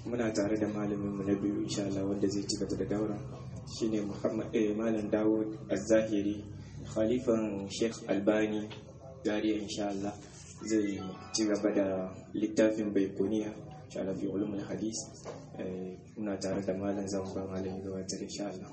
muna tare da malamin mu na biyu insha Allah wanda zai ci gaba da daura shine Muhammad eh malam Dawud Az-Zahiri khalifan Sheikh Albani Zaria insha Allah zai ci gaba da littafin Baikuniya insha Allah fi ulumul hadis eh muna tare da malam zan ba malamin gabatar insha Allah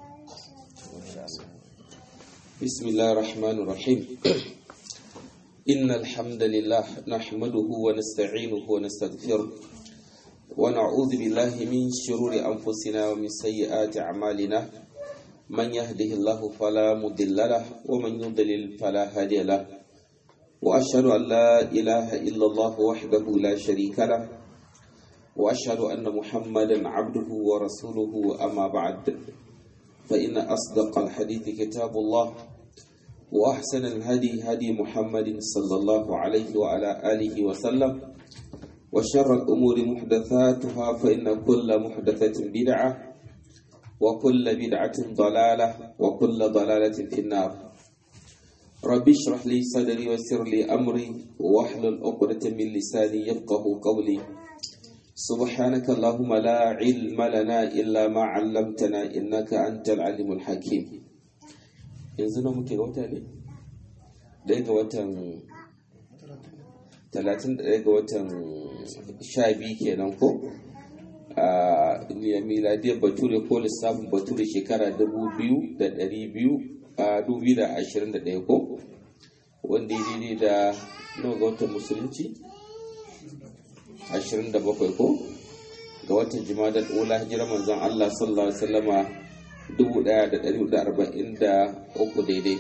بسم الله الرحمن الرحيم إن الحمد لله نحمده ونستعينه ونستغفره ونعوذ بالله من شرور أنفسنا ومن سيئات أعمالنا من يهده الله فلا مضل له ومن يضلل فلا هادي له وأشهد أن لا إله إلا الله وحده لا شريك له وأشهد أن محمدا عبده ورسوله أما بعد فإن أصدق الحديث كتاب الله وأحسن الهدي هدي محمد صلى الله عليه وعلى آله وسلم وشر الأمور محدثاتها فإن كل محدثة بدعة وكل بدعة ضلالة وكل ضلالة في النار رب اشرح لي صدري ويسر لي أمري واحلل عقدة من لساني يفقه قولي سبحانك اللهم لا علم لنا إلا ما علمتنا إنك أنت العليم الحكيم yanzu na muke ga wata ne ɗaya ga watan talatin da ɗaya ga watan sha biyu kenan ko a miladiyar bature ko lissafin bature shekara dubu biyu da ɗari biyu a dubu da ashirin da ɗaya ko wanda ya daidai da nawa ga watan musulunci 27 ko ga watan jimadar ula hijirar manzon Allah sallallahu alaihi wasallama 1443 daidai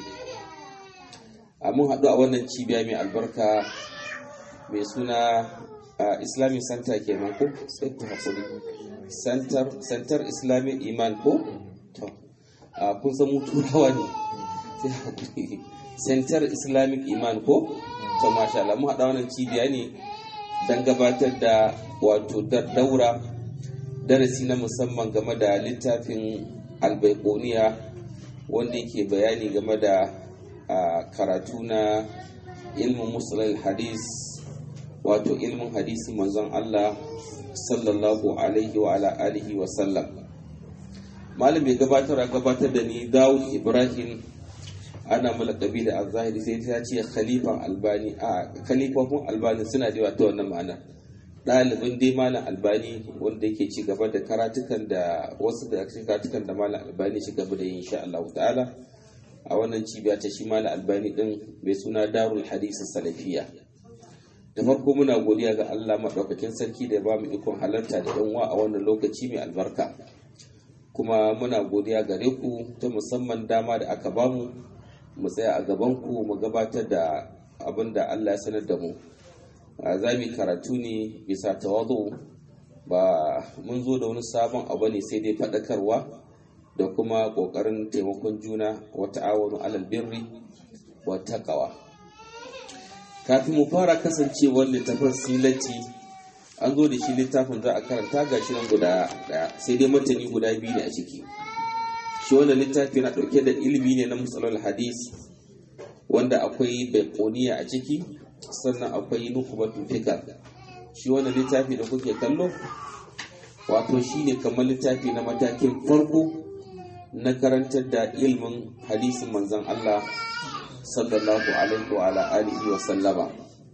a mun haɗu a wannan cibiya mai albarka mai suna islamic center kenan ko sai ku haƙuri center center islamic iman ko to kun san turawa ne sai haƙuri center islamic iman ko to masha Allah mun haɗa wannan cibiya ne don gabatar da wato daura darasi na musamman game da littafin albaikoniya wanda yake bayani game da karatu na ilmin musulun hadis wato ilmin hadisi manzon Allah sallallahu alaihi wa ala alihi wa sallam malam ya gabatar a gabatar da ni Dawud Ibrahim ana malakabi da azahiri sai ta ce khalifan albani a khalifofin albani suna da ta wannan ma'ana ɗalibin dai malam albani wanda yake ci gaba da karatukan da wasu da cikin karatukan da malam albani ci gaba da yin insha Allah ta'ala a wannan cibiya ta shi malam albani din mai suna darul hadisi salafiya da farko muna godiya ga Allah madaukakin sarki da ya ba mu ikon halarta da yan a wannan lokaci mai albarka kuma muna godiya gare ku ta musamman dama da aka bamu mu tsaya a gabanku mu gabatar da abin da Allah ya sanar da mu za mu karatu ne bisa tawazu ba mun zo da wani sabon abu ne sai dai faɗakarwa da kuma ƙoƙarin taimakon juna wa ta'awunu alal birri wa taqwa kafin mu fara kasancewar littafin silati an zo da shi littafin za a karanta ga shi nan guda ɗaya sai dai matani guda biyu ne a ciki shi wannan littafi na ɗauke da ilimi ne na matsalar hadis wanda akwai baikoniya a ciki sannan akwai nukubatu fikar shi wannan littafi da kuke kallo wato shi ne kamar littafi na matakin farko na karantar da ilimin hadisin manzan Allah sallallahu alaihi wa alihi wa sallama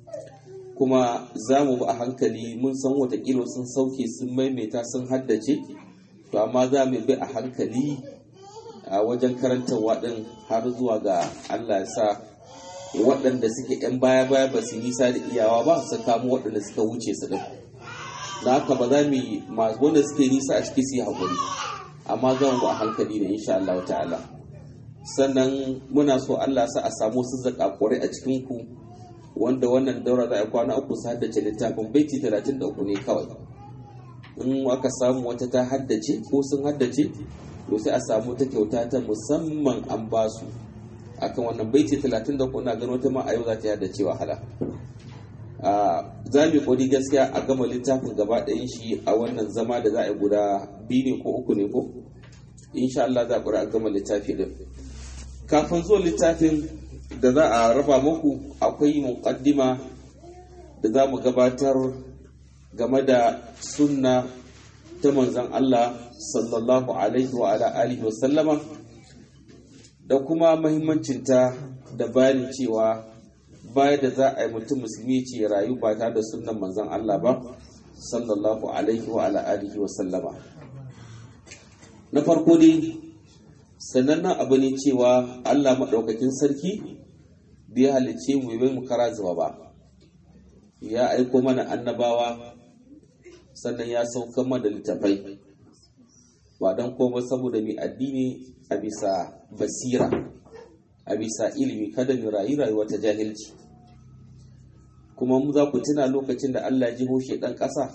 kuma za mu a hankali mun san watakila sun sauke sun maimaita sun haddace to amma za mu bi a hankali a wajen karantarwa ɗin har zuwa ga Allah ya sa waɗanda suke ‘yan baya-baya ba su nisa da iyawa ba su kamo waɗanda suka wuce su ɗin da haka ba za mu yi masu wanda suke nisa a ciki su yi haƙuri amma za mu a hankali ne insha Allah ta'ala sannan muna so Allah sa a samu su zaƙaƙurai a cikin ku wanda wannan daura za a kwana uku su haddace littafin baiti talatin da uku ne kawai in aka samu wata ta haddace ko sun haddace to sai a samu ta kyauta ta musamman an ba su akan wannan baiti 34 na gano ta ma a yau za ta yada cewa hala za mu kodi gaskiya a gama littafin gaba ɗayan shi a wannan zama da za a yi guda biyu ne ko uku ne ko insha Allah za a gama littafi din kafin zuwa littafin da za a raba muku akwai muqaddima da za mu gabatar game da sunna ta manzan Allah sallallahu alaihi wa ala alihi wa sallama da kuma mahimmancinta da bayanin cewa baya da za a yi mutum musulmi ce rayu ba tare da sunan manzan Allah ba sallallahu alaihi wa ala alihi wa sallama na farko dai sanannen abu ne cewa Allah maɗaukakin sarki da ya halicce mu bai mu kara zuwa ba ya aiko mana annabawa sannan ya sauka mana littafai ba don koma saboda mai addini a bisa basira a bisa ilimi kada mu rayu rayuwa ta jahilci kuma mu za ku tuna lokacin da Allah jiho shedan ƙasa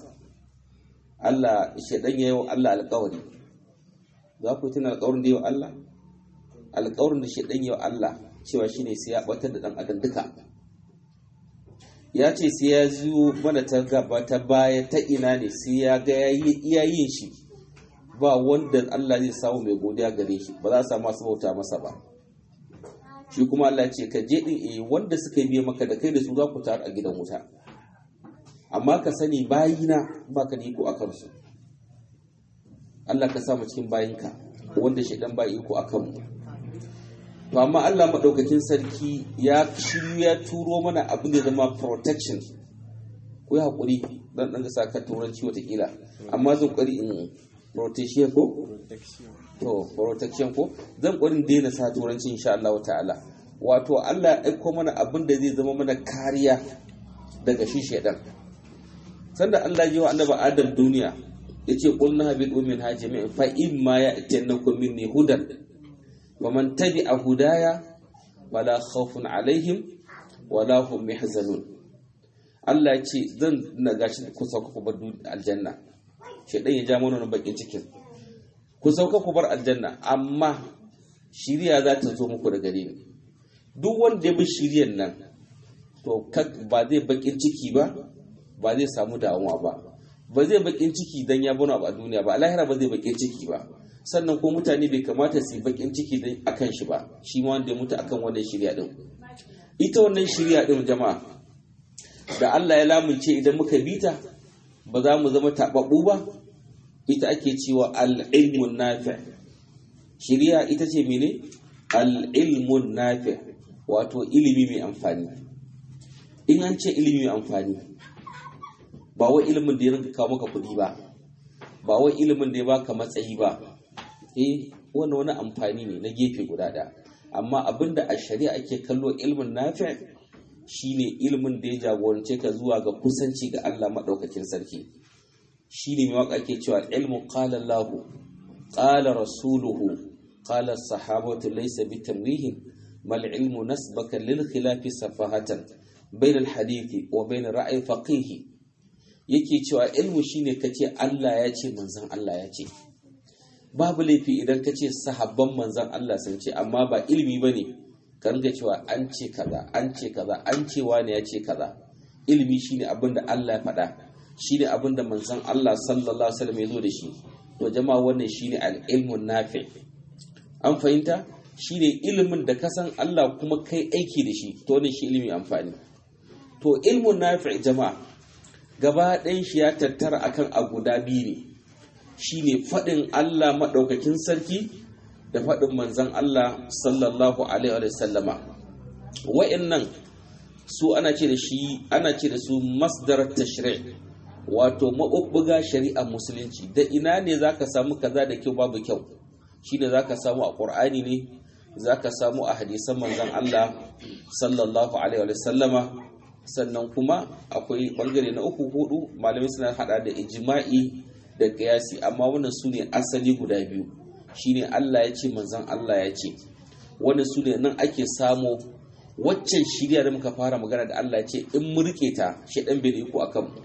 Allah shedan ya yi wa Allah alƙawari za ku tuna alƙawarin da yi wa Allah alƙawarin da shedan ya wa Allah cewa shine sai ya batar da dan adam duka ya ce sai ya zo mana ta gaba ta baya ta ina ne sai ya ga ya yin shi ba wanda Allah zai samu mai godiya gare shi ba za a samu masu bauta masa ba shi kuma Allah ce ka je din eh wanda suka yi biye maka da kai da su za ku taru a gidan wuta amma ka sani bayina ba ka da iko a kansu Allah ka sa mu cikin bayinka wanda shaidan ba iko a kanmu to amma Allah maɗaukakin sarki ya shiryu ya turo mana abin da zama protection ku yi haƙuri don ɗan sa ka turanci watakila amma zan ƙwari in protection ko to protection ko zan ƙwarin daina sa turanci insha Allah ta'ala wato Allah ya aiko mana abin da zai zama mana kariya daga shi shaidan sanda Allah ya yi wa annabi Adam duniya yace qul nahabidu min hajimi fa imma ya'tinakum minni hudan ومن تبع هدايا ولا خوف عليهم ولا هم يحزنون Allah ya ce zan na gashi ku sauka ku bar aljanna shedan ya ja mana wani bakin cikin ku sauka ku bar aljanna amma shiriya za ta zo muku da gare ni duk wanda ya bi shiriyan nan to ba zai bakin ciki ba ba zai samu damuwa ba ba zai bakin ciki dan ya bana ba a duniya ba a lahira ba zai bakin ciki ba sannan ko mutane bai kamata su yi bakin ciki a kan shi ba shi ma wanda ya mutu akan wannan shirya din ita wannan shirya din jama'a da Allah ya lamunce idan muka bita ba za mu zama taɓaɓɓu ba ita ake cewa al-ilmun nafi shirya ita ce mene al-ilmun nafi wato ilimi mai amfani in an ce ilimi mai amfani ba wai ilimin da ya rinka kawo maka kuɗi ba ba wai ilimin da ya baka matsayi ba eh wannan wani amfani ne na gefe guda ɗaya amma abinda a shari'a ake kallo ilmin nafi shine ilmin da ya jagorance ka zuwa ga kusanci ga Allah maɗaukakin sarki shine mai waka ake cewa ilmu qala Allah qala rasuluhu qala sahabatu laysa bitamwihin mal ilmu nasbaka lil khilafi safahatan bain al hadithi wa bain ra'yi faqih yake cewa ilmu shine kace Allah ya ce manzon Allah ya ce babu laifi idan ka ce sahabban manzan Allah sun ce amma ba ilimi ba ne ka ringa cewa an ce kaza an ce kaza an ce wani ya ce kaza ilimi shine abin da Allah ya faɗa shine abin da manzan Allah sallallahu alaihi wasallam ya zo da shi to jama'a wannan shine al-ilmun nafi an fahimta shine ilimin da ka san Allah kuma kai aiki da shi to wannan shi ilimi amfani to ilmun nafi jama'a gaba ɗayan shi ya tattara akan a guda biyu ne shine faɗin Allah maɗaukakin sarki da faɗin manzan Allah sallallahu alaihi wa sallama wa'annan su ana ce da shi ana ce da su masdar tashri' wato maɓuɓɓuga shari'a musulunci da ina ne zaka samu kaza da kyau babu kyau shine zaka samu a Qur'ani ne zaka samu a hadisan manzan Allah sallallahu alaihi wa sallama sannan kuma akwai bangare na uku hudu malamai suna hada da ijma'i da kiyasi amma wannan su ne asali guda biyu shine Allah ya ce manzan Allah ya ce wannan su ne nan ake samo waccan shirya da muka fara magana da Allah ya ce in murke ta shaɗan bai da iko a kanmu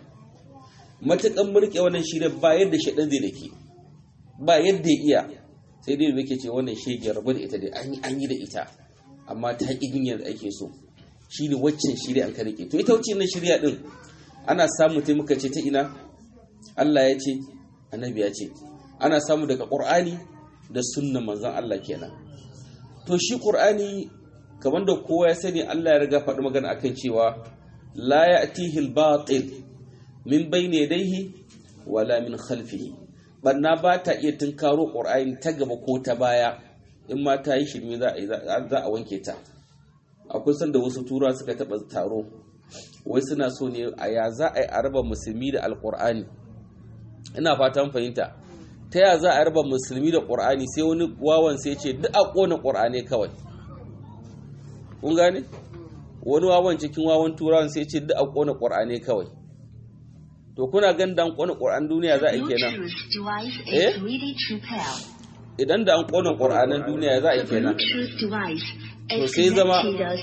matukan murke wannan shirya ba yadda shaɗan zai da ke ba yadda ya iya sai dai da ke ce wannan shege rabu da ita dai an yi da ita amma ta ƙi yadda ake so shine waccan shirya an ka rike to ita wacce nan shirya din ana samu ta muka ce ta ina Allah ya ce annabi ya ce ana samu daga ƙur'ani da sunnan manzon Allah kenan to shi ƙur'ani kamar da kowa ya sani Allah ya riga faɗi magana akan cewa la ya'tihi al-batil min bayni yadayhi wala min khalfihi banna ba ta iya tunkaro qur'ani ta gaba ko ta baya in ma ta yi shirme za a wanke ta akwai sanda wasu tura suka taba taro wai suna so ne a ya za a yi a raba musulmi da alkur'ani ina fatan fahimta ta ya za a raba musulmi da ƙur'ani sai wani wawan sai ce duk a ƙona ƙur'ani kawai kun gane wani wawan cikin wawan turawan sai ce duk a ƙona ƙur'ani kawai to kuna gan dan ƙona ƙur'an duniya za a yi kenan eh idan da an ƙona ƙur'anan duniya za a yi kenan to sai zama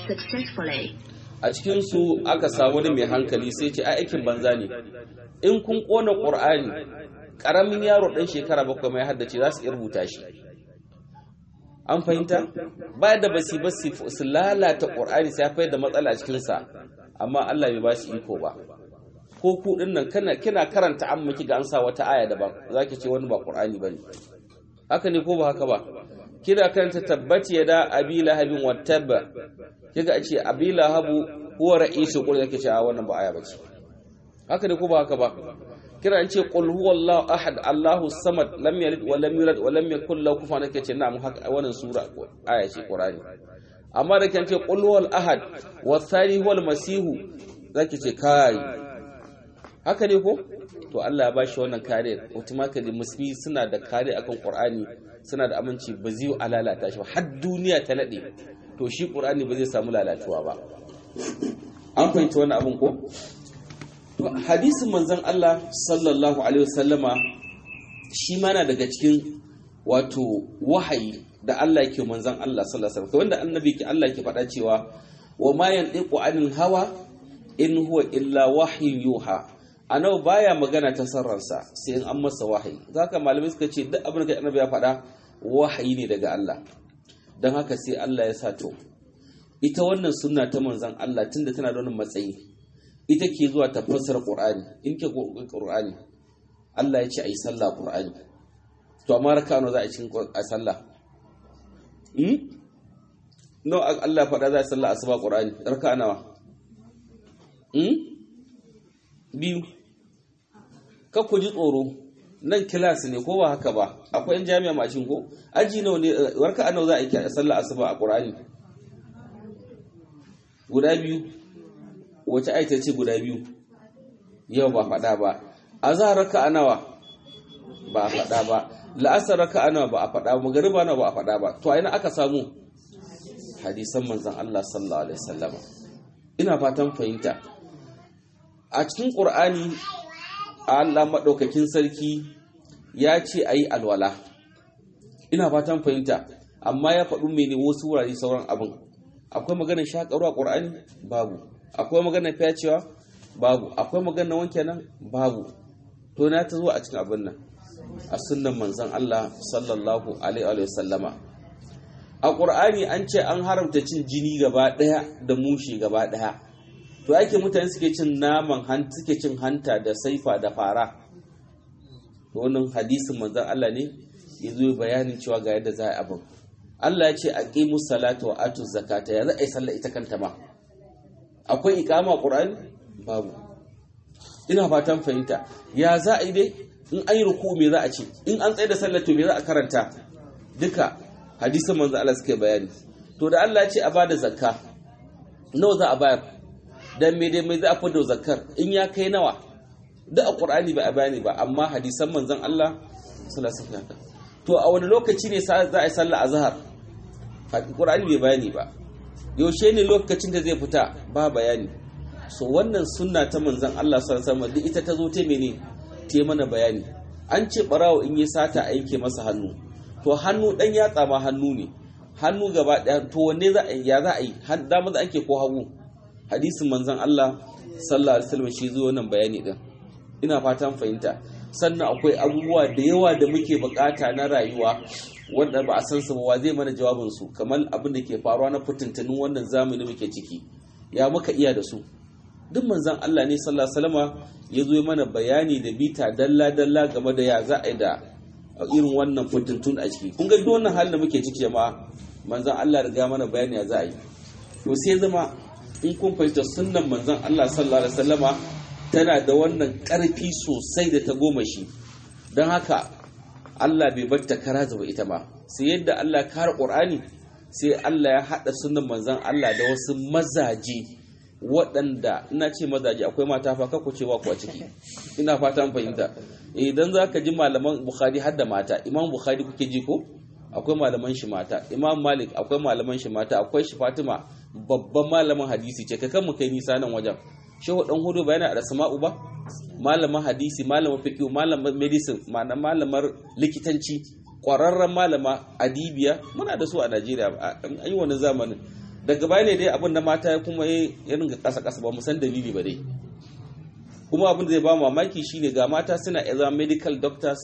a cikin su aka samu wani mai hankali sai ce aikin banza ne in kun ƙona ƙur'ani ƙaramin yaro ɗan shekara bakwai mai haddace za su iya rubuta shi an fahimta ba da basi basi su lalata ƙur'ani sai haifar da matsala a cikinsa amma Allah bai ba su iko ba ko ku ɗin nan kana kina karanta amma kiga an sa wata aya daban za ki ce wani ba ƙur'ani ba ne haka ne ko ba haka ba kina karanta tabbati ya da abi lahabin wattabba kiga a ce abi lahabu huwa ra'isul qur'an yake ce a wannan ba aya ba ce haka ne ko ba haka ba kira an ce qul huwallahu ahad allahu samad lam yalid wa lam yulad wa lam yakul lahu kufuwan ahad kace na'am haka wannan sura aya ce qur'ani amma da kan ce qul huwal ahad wa thani huwal masihu zaki ce kai haka ne ko to Allah ya bashi wannan kare automatically musulmi suna da kare akan qur'ani suna da aminci ba zai alalata shi ba har duniya ta nade to shi qur'ani ba zai samu lalatuwa ba an fahimci wannan abin ko hadisin manzon Allah sallallahu alaihi wasallama shi ma na daga cikin wato wahayi da Allah yake manzon Allah sallallahu alaihi wasallam wanda annabi ke Allah ke faɗa cewa wa ma yantiqu anil hawa in huwa illa wahyun yuha anau baya magana ta sarransa sai in an masa wahayi zaka malamai suka ce duk abin da annabi ya faɗa wahayi ne daga Allah don haka sai Allah ya sa to ita wannan sunna ta manzon Allah tunda tana da wannan matsayi ita ke zuwa ta fassara Qur'ani in ke Qur'ani Allah ya ce ayi sallah Qur'ani to amma raka nawa za a cikin a sallah hmm no Allah ya faɗa za a sallah asuba Qur'ani raka nawa hmm biyu ka ku ji tsoro nan kilas ne ko ba haka ba akwai yan jami'a macin ko aji nawa ne warka nawa za a yi sallah asuba a Qur'ani guda biyu wace aita ce guda biyu yau ba faɗa ba a za raka a nawa ba a faɗa ba la'asar raka a nawa ba a faɗa ba magariba nawa ba a faɗa ba to a ina aka samu hadisan manzan Allah sallallahu alaihi wasallam ina fatan fahimta a cikin ƙur'ani Allah maɗaukakin sarki ya ce a yi alwala ina fatan fahimta amma ya faɗi mene wasu wurare sauran abin akwai maganar shaƙarwa ƙur'ani babu akwai maganar fyacewa babu akwai maganar wanke nan babu to na ta zuwa a cikin abin nan a sunnan manzon Allah sallallahu alaihi wa sallama a ƙur'ani an ce an haramta cin jini gaba ɗaya da mushe gaba ɗaya to ake mutane suke cin naman suke cin hanta da saifa da fara to wannan hadisin manzon Allah ne ya zo bayanin cewa ga yadda za a abin Allah ya ce aqimu salata wa atu zakata ya za a yi sallah ita kanta ma akwai iqama qur'ani babu ina fatan fahimta ya za a yi dai in an yi ruku me za a ce in an tsaye da sallah to me za a karanta duka hadisin manzo Allah suke bayani to da Allah ya ce a bada zakka nawa za a bayar dan me dai mai za a fada zakkar in ya kai nawa duk a qur'ani ba a bayani ba amma hadisan manzon Allah sallallahu alaihi wasallam to a wani lokaci ne za a yi sallah azhar qur'ani bai bayani ba yaushe ne lokacin da zai fita ba bayani so wannan sunna ta manzon Allah sallallahu alaihi wasallam ita ta zo ta mene ta mana bayani an ce barawo in yi sata a yanke masa hannu to hannu dan yatsa ma hannu ne hannu gaba daya to wanne za a yi ya za a yi dama za ake ko hagu hadisin manzon Allah sallallahu alaihi wasallam shi zo wannan bayani din ina fatan fahimta sannan akwai abubuwa da yawa da muke bukata na rayuwa wanda ba a san su ba zai mana jawabin su kamar abin da ke faruwa na fitintunin wannan zamani muke ciki ya muka iya da su duk manzon Allah ne sallallahu alaihi wasallama ya zo mana bayani da bita dalla dalla game da ya za a yi da irin wannan fitintun a ciki kun ga duk wannan halin da muke ciki jama'a manzon Allah riga mana bayani ya za a yi to sai zama in kun fahimta sunnan manzon Allah sallallahu alaihi wasallama tana da wannan ƙarfi sosai da ta goma shi don haka Allah bai bar ta kara zuba ita ba sai yadda Allah ya kare Qur'ani sai Allah ya hada sunnan manzon Allah da wasu mazaje waɗanda ina ce mazaje akwai mata fa kako cewa ku a ciki ina fata an fahimta idan zaka ji malaman Bukhari har da mata Imam Bukhari kuke ji ko akwai malaman shi mata Imam Malik akwai malaman shi mata akwai shi Fatima babban malamin hadisi ce kai kan mu kai nisa nan wajen shehu dan hudu ba yana da sama'u ba malamin hadisi malamin fiqh malamin medicine malamar likitanci kwararren malama adibiya muna da su a Najeriya an yi wani zamanin daga baya ne dai abin da mata ya kuma ya ringa kasa kasa ba mu san dalili ba dai kuma abin da zai ba mamaki shine ga mata suna zama medical doctors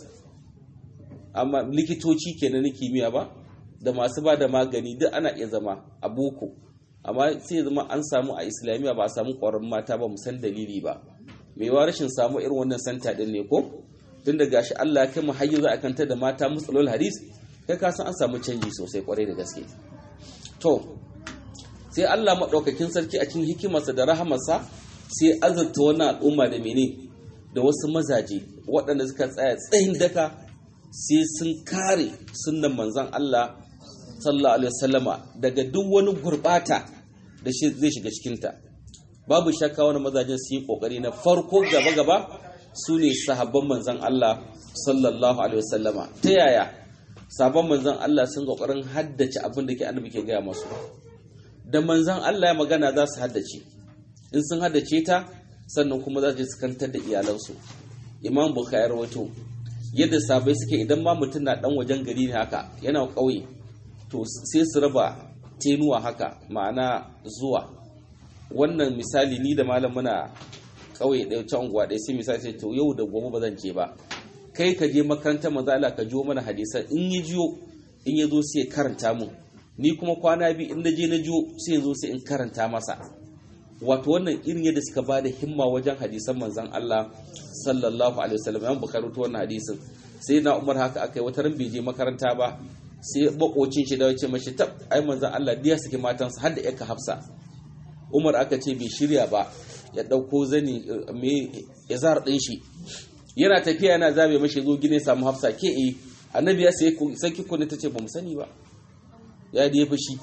amma likitoci kenan na kimiyya ba da masu ba da magani duk ana iya zama a boko amma sai zama an samu a islamiyya ba a samu ƙwararrun mata ba san dalili ba mai wa rashin samu irin wannan santa din ne ko tun da gashi Allah ya kai mu hayyu za a kanta da mata musalul hadis kai ka san an samu canji sosai kwarai da gaske to sai Allah madaukakin sarki a cikin hikimarsa da rahamarsa sai azurta wannan al'umma da mene da wasu mazaje waɗanda suka tsaya tsayin daka sai sun kare sunnan manzon Allah sallallahu alaihi wasallama daga duk wani gurbata da shi zai shiga cikinta babu shakka wani mazajen su yi kokari na farko gaba gaba su ne sahabban manzon Allah sallallahu alaihi wasallama ta yaya sabon manzon Allah sun kokarin haddace abin da ke annabi ke gaya masu da manzon Allah ya magana za su haddace in sun haddace ta sannan kuma za su kantar da iyalansu imam bukhari rawato yadda sabai suke idan ma mutum na dan wajen gari ne haka yana ƙauye to sai su raba tenuwa haka ma'ana zuwa wannan misali ni da malam muna ƙauye ɗaya ta unguwa ɗaya sai misali sai to yau da gobe ba zan je ba kai ka je makaranta manzo Allah ka jiyo mana hadisan in ya jiyo in ya zo sai ya karanta mu ni kuma kwana biyu in na je na jiyo sai ya zo sai in karanta masa wato wannan irin yadda suka bada himma wajen hadisan manzon Allah sallallahu alaihi wasallam yan bukari to wannan hadisin sai na Umar haka akai wata ran bai je makaranta ba sai bakocin shi da wace mashi tab ai manzon Allah diya suke matansa har da yaka Hafsa Umar aka ce bai shirya ba ya dauko zani me yazar din shi yana tafiya yana zabe mashi zo gine samu Hafsa ke eh annabi ya sai saki kunne tace ba mu sani ba ya da ya fushi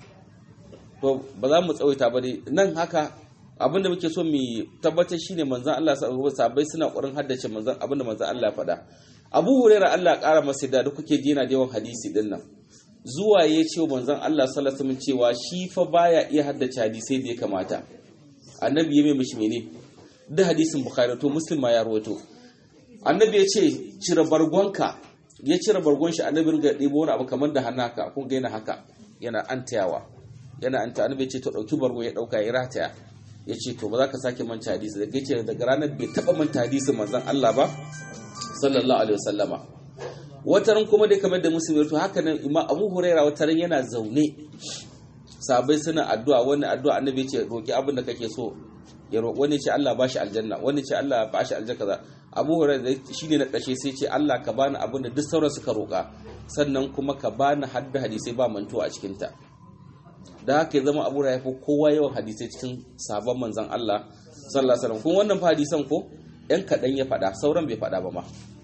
to ba za mu tsawaita ba dai nan haka abinda muke so mu tabbatar shine manzon Allah sahabbai suna ƙoƙarin haddace manzon abinda manzon Allah ya faɗa Abu Huraira Allah ya ƙara masa da kuke ji yana da yawan hadisi din nan zuwa ya ce manzon Allah sallallahu alaihi wasallam cewa shi fa baya iya haddace hadisai da ya kamata annabi ya mai mishi mene da hadisin bukhari to muslim ma ya rawaito annabi ya ce cire bargonka ya cire bargon shi annabi ringa ɗebo wani abu kamar da hannu haka kun ga yana haka yana antayawa yana anta annabi ya ce to ɗauki bargo ya ɗauka ya rataya ya ce to ba za ka sake manta hadisi daga ya ce daga ranar bai taɓa manta hadisin manzon Allah ba sallallahu alaihi wasallama wataran kuma dai kamar da musulmi to haka nan imam abu huraira wataran yana zaune sabai suna addu'a wani addu'a annabi ce roki abin da kake so ya roƙi wani ce Allah bashi aljanna wani ce Allah bashi aljanna kaza abu huraira shine na ƙarshe sai ce Allah ka bani abin da duk sauran suka roƙa sannan kuma ka bani hadda hadisai ba mantuwa a cikin ta da haka ya zama abu huraira kowa yawan hadisai cikin sabon manzon Allah sallallahu alaihi wasallam kun wannan fa hadisan ko yan kaɗan ya faɗa sauran bai faɗa ba ma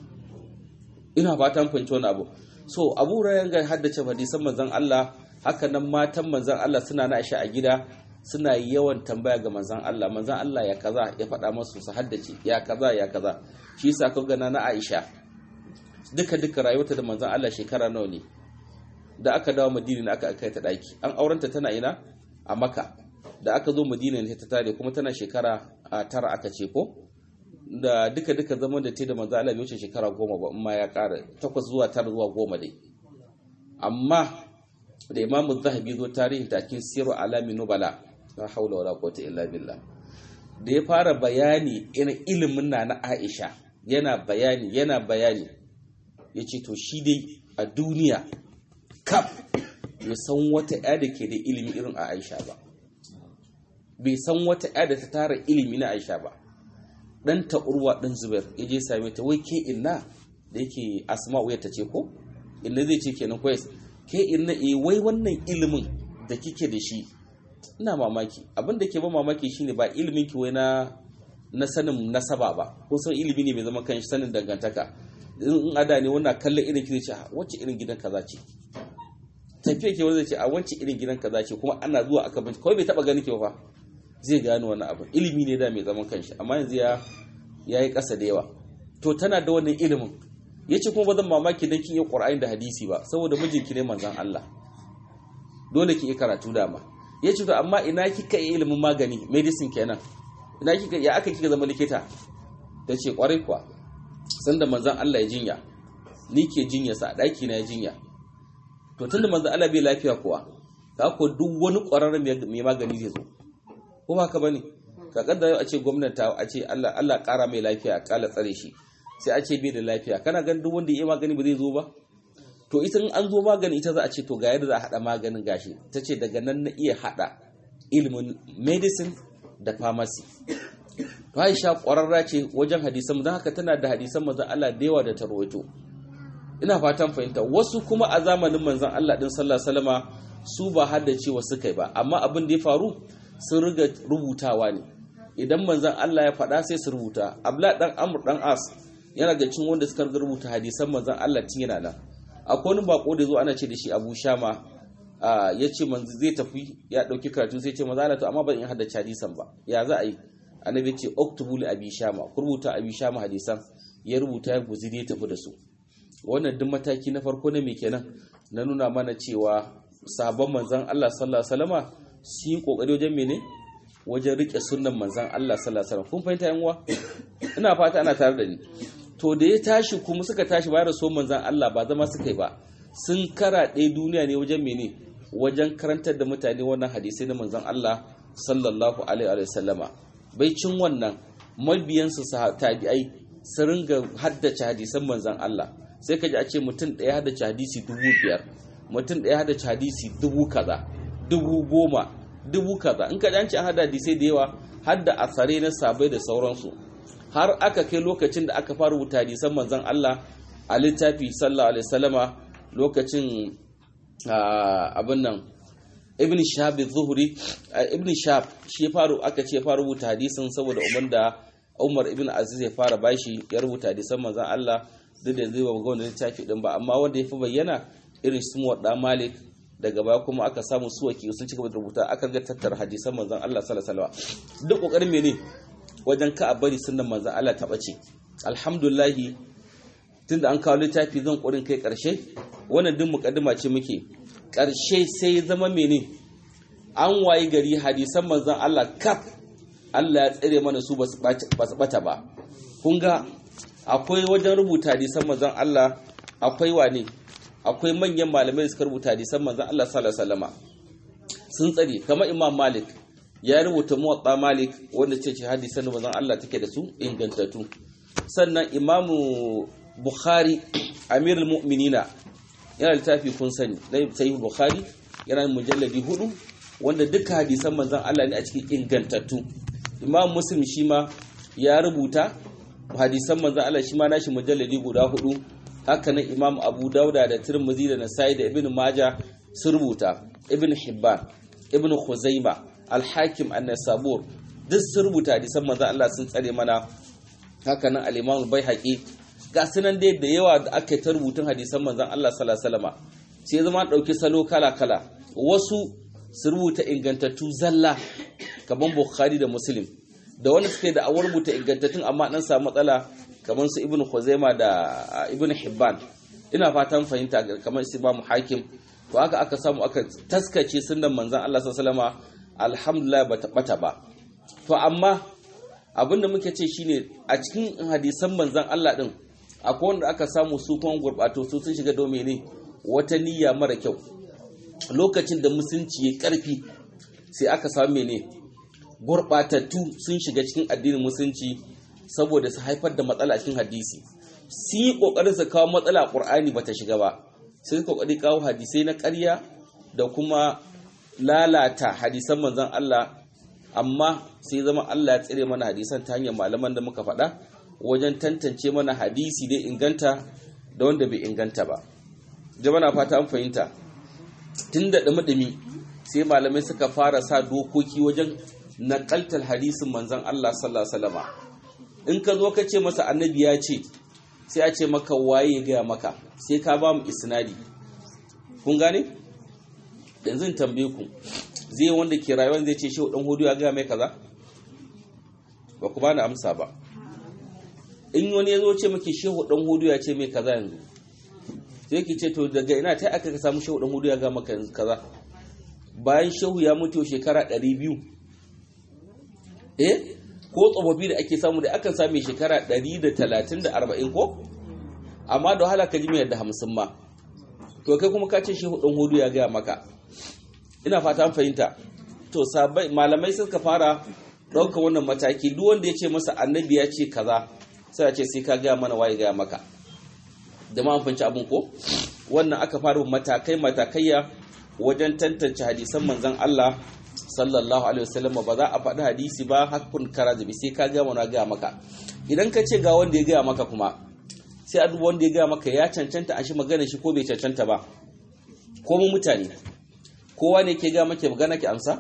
ina fatan fahimci wani abu so abu rayan ga haddace hadisan manzon Allah haka nan matan manzon Allah suna na Aisha a gida suna yawan tambaya ga manzon Allah manzon Allah ya kaza ya faɗa masu su haddace ya kaza ya kaza shi yasa ka gana na Aisha duka duka rayuwarta da manzon Allah shekara nawa ne da aka dawo Madina ne aka kai ta daki an aurenta tana ina a Makka da aka zo Madina ne ta tare kuma tana shekara tara aka ce ko da duka duka zaman da ta da manzo Allah bai wuce shekara goma ba amma ya ƙara takwas zuwa tara zuwa goma dai amma da imamu zahabi zo tarihin takin siru alami nubala la haula wala quwwata illa billah da ya fara bayani ina ilimin na na Aisha yana bayani yana bayani yace to shi dai a duniya kaf ya san wata ya da ke da ilimi irin a Aisha ba bai san wata ya da ta tara ilimi na Aisha ba ɗanta urwa ɗan zubair ya je same ta wai ke inna da yake asma wuyar ta ce ko inna zai ce kenan kwais ke inna e wai wannan ilimin da kike da shi ina mamaki abin da ke ba mamaki shine ba ilimin ki wai na na sanin nasaba ba ko san ilimi ne mai zama kan sanin dangantaka in ada ne wannan kallon irin ki zai ce wacce irin gidan kaza ce tafiya ke wanda zai ce a wacce irin gidan kaza ce kuma ana zuwa aka bincika kawai bai taba gani ke fa zai gano wannan abu ilimi ne da mai zaman kanshi amma yanzu ya yayi kasa da yawa to tana da wannan ilimin yace kuma ba zan mamaki dan kin yi Qur'ani da hadisi ba saboda mijinki ne manzon Allah dole ki yi karatu dama yace to amma ina kika yi ilimin magani medicine kenan ina kika ya aka kika zama likita tace kwarai kuwa sanda manzon Allah ya jinya ni ke jinya sa daki na ya jinya to tunda manzon Allah bai lafiya kuwa ka ko duk wani ƙwararren mai magani zai zo ko ba ka bane ka kaddara a ce gwamnati a ce Allah Allah ƙara mai lafiya kala tsare shi sai a ce bai da lafiya kana ganin duk wanda ya yi magani ba zai zo ba to ita in an zo magani ita za a ce to ga yadda za a haɗa maganin gashi ta ce daga nan na iya haɗa ilimin medicine da pharmacy to Aisha ƙwararra ce wajen hadisan don haka tana da hadisan manzon Allah da yawa da ta rawaito ina fatan fahimta wasu kuma a zamanin manzon Allah din sallallahu alaihi wasallama su ba haddacewa suka yi ba amma abin da ya faru sun riga rubutawa ne idan manzon Allah ya faɗa sai su rubuta abla dan amr dan as yana ga cin wanda suka rubuta hadisan manzon Allah tun yana nan akwai wani bako da zo ana ce da shi Abu Shama ya ce manzo zai tafi ya dauki karatu sai ce manzo Allah to amma ban in haddace hadisan ba ya za a yi annabi ce oktubu li abi shama ku rubuta abi shama hadisan ya rubuta ya guziri ya tafi da su wannan duk mataki na farko ne me kenan na nuna mana cewa sabon manzon Allah sallallahu alaihi wasallama su yi kokari wajen mene wajen rike sunnan manzon Allah sallallahu alaihi wasallam kun fahimta yan uwa ina fata ana tare da ni to da ya tashi kuma suka tashi bayar da so manzon Allah ba zama suka yi ba sun karaɗe duniya ne wajen mene wajen karantar da mutane wannan hadisai na manzon Allah sallallahu alaihi wa sallama bai cin wannan mabiyansu tabi'ai su ringa haddace hadisan manzon Allah sai ka ji a ce mutum ɗaya haddace hadisi dubu biyar mutum ɗaya haddace hadisi dubu kaza dubu goma dubu kaza in ka ji an ce an hada hadisai da yawa hadda asare na sabai da sauransu har aka kai lokacin da aka fara rubuta hadisan manzon Allah a littafi sallallahu alaihi wasallama lokacin abin nan ibn shahab zuhri ibn shahab shi ya faru aka ce fara rubuta hadisin saboda umar da umar ibn aziz ya fara bashi ya rubuta hadisan manzon Allah duk da zai ba ga wannan littafi din ba amma wanda ya fi bayyana irin su wadda malik daga baya kuma aka samu suwaki sun cika da rubuta aka ga tattara hadisan manzon Allah sallallahu alaihi wasallam duk kokarin mene wajen ka a bari sunnan manzon Allah ta bace alhamdulillah tunda an kawo littafi zan ƙurin kai ƙarshe wannan duk mukaddima ce muke ƙarshe sai ya zama mene an wayi gari hadisan manzon Allah kaf Allah ya tsire mana su ba su bata ba kun ga akwai wajen rubuta hadisan manzon Allah akwai wane akwai manyan malamai da suka rubuta hadisan manzon Allah sallallahu alaihi wasallama sun tsare kamar Imam Malik ya rubuta Muwatta Malik wanda ce hadisan manzon Allah take da su ingantattu sannan Imamu Bukhari Amirul Mu'minina yana littafi kun sani na Sahih Bukhari yana mujalladi hudu wanda duka hadisan manzon Allah ne a cikin ingantattu Imam Muslim shi ma ya rubuta hadisan manzon Allah shi ma nashi mujalladi guda hudu haka nan Imam Abu Dauda da Tirmidhi da Nasa'i da Ibn Majah sun rubuta Ibn Hibban Ibn Khuzaima Al-Hakim An-Nasabur duk sun rubuta hadisan manzon Allah sun tsare mana haka nan Al-Imam Al-Baihaqi ga sunan dai da yawa da aka yi ta rubutun hadisan manzan Allah sallallahu sai zama ɗauki salo kala-kala wasu su rubuta ingantattu zalla kamar Bukhari da Muslim da wani suke da awar rubuta ingantattun amma dan samu matsala kamar su Ibn Khuzaima da Ibn Hibban ina fatan fahimta kamar su Imam Hakim to haka aka samu aka taskace sunnan manzan Allah sallallahu alhamdulillah bata bata ba to amma abinda muke ce shine a cikin hadisan manzan Allah din akwai wanda aka samu su kuma gurbato su sun shiga domin ne wata niyya mara kyau lokacin da musulunci ya karfi sai aka samu mene gurbatattu sun shiga cikin addinin musulunci saboda su haifar da matsala a cikin hadisi sun yi kokarin su kawo matsala a qur'ani bata shiga ba sai kokari kawo hadisai na ƙarya da kuma lalata hadisan manzon Allah amma sai zama Allah ya tsire mana hadisan ta hanyar malaman da muka faɗa wajen tantance mana hadisi dai inganta da wanda bai inganta ba jama na fata an fahimta tun da ɗumi sai malamai suka fara sa dokoki wajen naƙaltar hadisin manzan Allah sallallahu alaihi in ka zo ka ce masa annabi ya ce sai a ce maka waye ya gaya maka sai ka ba mu isnadi kun gane yanzu tambaye ku zai wanda ke rayuwa zai ce shehu dan hudu ya gaya mai kaza ba ku bani amsa ba in wani ya zo ce maki shehu dan hudu ya ce mai kaza yanzu sai ki ce to daga ina ta aka ka samu shehu dan hudu ya gaya maka kaza bayan shehu ya mutu shekara 200 eh ko tsofaffi da ake samu da akan same shekara 130 da 40 ko amma da wahala ka ji mai da 50 ma to kai kuma ka ce shehu dan hudu ya gaya maka ina fata an fahimta to sabai malamai suka fara ɗaukar wannan mataki duk wanda ya ce masa annabi ya ce kaza sai a ce sai ka gaya mana waye gaya maka da ma an fahimci abin ko wannan aka fara matakai matakaiya wajen tantance hadisan manzon Allah sallallahu alaihi wasallam ba za a faɗi hadisi ba hakkun karazibi sai ka gaya mana gaya maka idan ka ce ga wanda ya gaya maka kuma sai a duba wanda ya gaya maka ya cancanta a shi magana shi ko bai cancanta ba ko mu mutane kowa ne ke ga maki magana ki amsa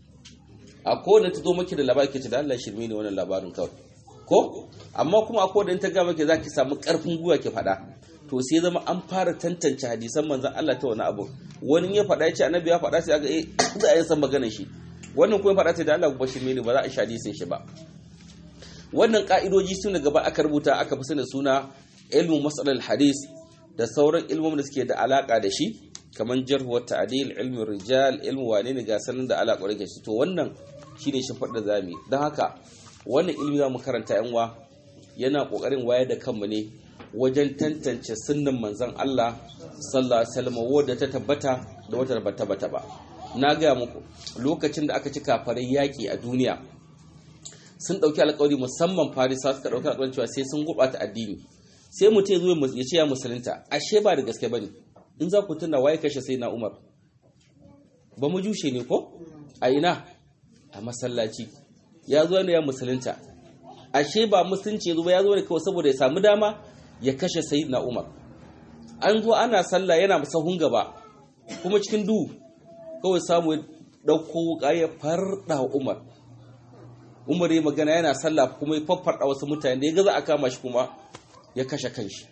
a kowane ta zo maki da labari ke ce da Allah shirme ne wannan labarin kawai ko amma kuma a kowane ta ga maki zaki samu karfin gwiwa ki faɗa to sai zama an fara tantance hadisan manzon Allah ta wani abu wani ya faɗa ya ce annabi ya faɗa sai aka eh za a yi san maganar shi wannan kuma faɗa sai da Allah ba shirme ne ba za a sha hadisin shi ba wannan ka'idoji suna gaba aka rubuta aka fi sani suna ilmu masalar hadis da sauran ilmomin da suke da alaka da shi kamar jarhu wa ta'dil ilmin rijal ilmu wane ne ga sanin da ala ƙwarai shi to wannan shine shi da zami don haka wannan ilmi za mu karanta yan wa yana ƙoƙarin wayar da kanmu ne wajen tantance sunnan manzon Allah sallallahu alaihi wasallam wadda ta tabbata da wata ba tabbata ba na gaya muku lokacin da aka ci kafarai yaƙi a duniya sun ɗauki alƙawari musamman farisa suka ɗauki alƙawari cewa sai sun gurɓata addini sai mutum ya zo ya ce ya musulunta ashe ba da gaske bane in za ku tuna waye kashe sai na umar ba mu jushe ne ko a ina a masallaci ya zo ne ya musulunta ashe ba musulunci ya zo ba ya zo ne kawai saboda ya samu dama ya kashe sai na umar an zo ana sallah yana sahun gaba kuma cikin duhu kawai samu ya ɗauko wuƙa ya farɗa umar umar ya magana yana sallah kuma ya faffarɗa wasu mutane da ya gaza a kama shi kuma ya kashe kanshi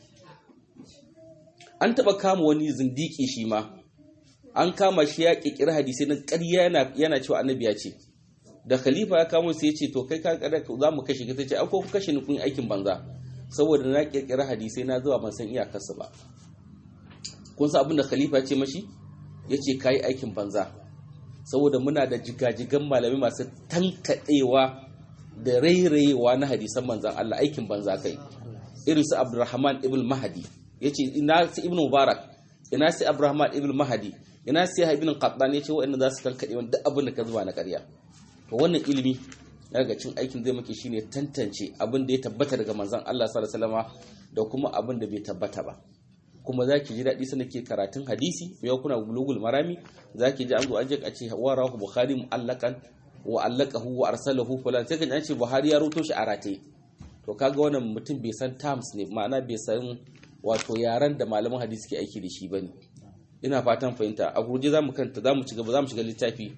an taɓa kama wani zindiki shi ma an kama shi ya ƙirƙiri hadisai na ƙarya yana cewa annabi ya ce da khalifa ya kamo sai ya ce to kai ka kada za mu kashe ka ce an ko ku kashe ni kun aikin banza saboda na ƙirƙiri hadisai na zuwa ban san iyakarsa ba kun san abin da khalifa ya ce mashi ya ce ka yi aikin banza saboda muna da jigajigan malami masu tankaɗewa da rairayewa na hadisan manzan Allah aikin banza kai irin su Abdurrahman ibn Mahdi yace ina su Ibn Mubarak ina su Abdurrahman ibn Mahdi ina su Ibn Qattan yace wa'annan za su tankaɗe wanda duk abin da ka zuba na ƙarya to wannan ilimi daga cin aikin zai maki shine tantance abin da ya tabbata daga manzan Allah sallallahu alaihi wasallam da kuma abin da bai tabbata ba kuma za ki ji daɗi sana ke karatun hadisi mai kuna bulugul marami za ki ji an zo an je a ce wa rahu bukhari mu'allakan wa allaqahu wa arsalahu fulan sai kan ce buhari ya ruto shi a rataye to kaga wannan mutum bai san terms ne ma'ana bai san wato yaran da malaman hadisi ke aiki da shi bane ina fatan fahimta a gurje zamu kanta zamu ci gaba zamu shiga littafi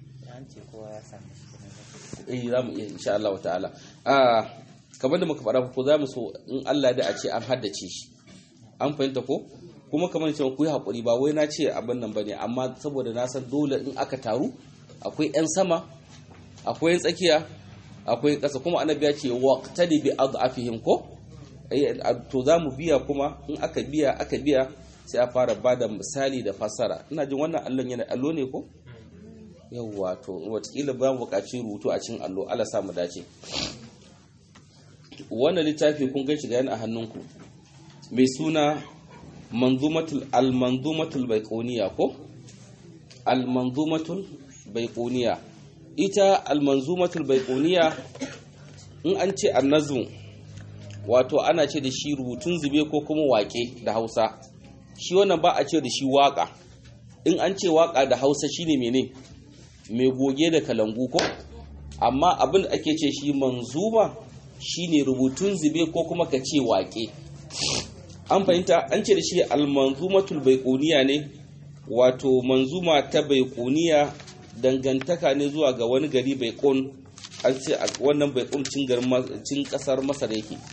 eh zamu iya insha Allah ta'ala ah kamar da muka faɗa ko zamu so in Allah da a ce an haddace shi an fahimta ko kuma kamar cewa ku yi haƙuri ba wai na ce abin nan ba ne amma saboda na san dole in aka taru akwai 'yan sama akwai 'yan tsakiya akwai ƙasa kuma annabi ya ce waqtadi bi adafihim ko to za mu biya kuma in aka biya aka biya sai a fara ba da misali da fassara ina jin wannan allon yana allo ne ko yawwa to watakila ba mu buƙaci rubutu a cikin allo Allah sa mu dace wannan littafi kun gan shi ga yana a hannunku mai suna manzumatul al-manzumatul baiquniya ko al-manzumatul baiquniya ita al-manzumatul baiquniya in an ce annazmu wato ana ce da shi rubutun zube ko kuma waƙe da Hausa shi wannan ba a ce da shi waƙa in an ce waƙa da Hausa shine mene mai goge da kalangu ko amma abin da ake ce shi manzuma shine rubutun zube ko kuma ka ce waƙe an fahimta an ce da shi almanzumatul baiquniya ne wato manzuma ta baiquniya dangantaka ne zuwa ga wani gari baiqun an ce wannan baiqun cin garin cin kasar masar yake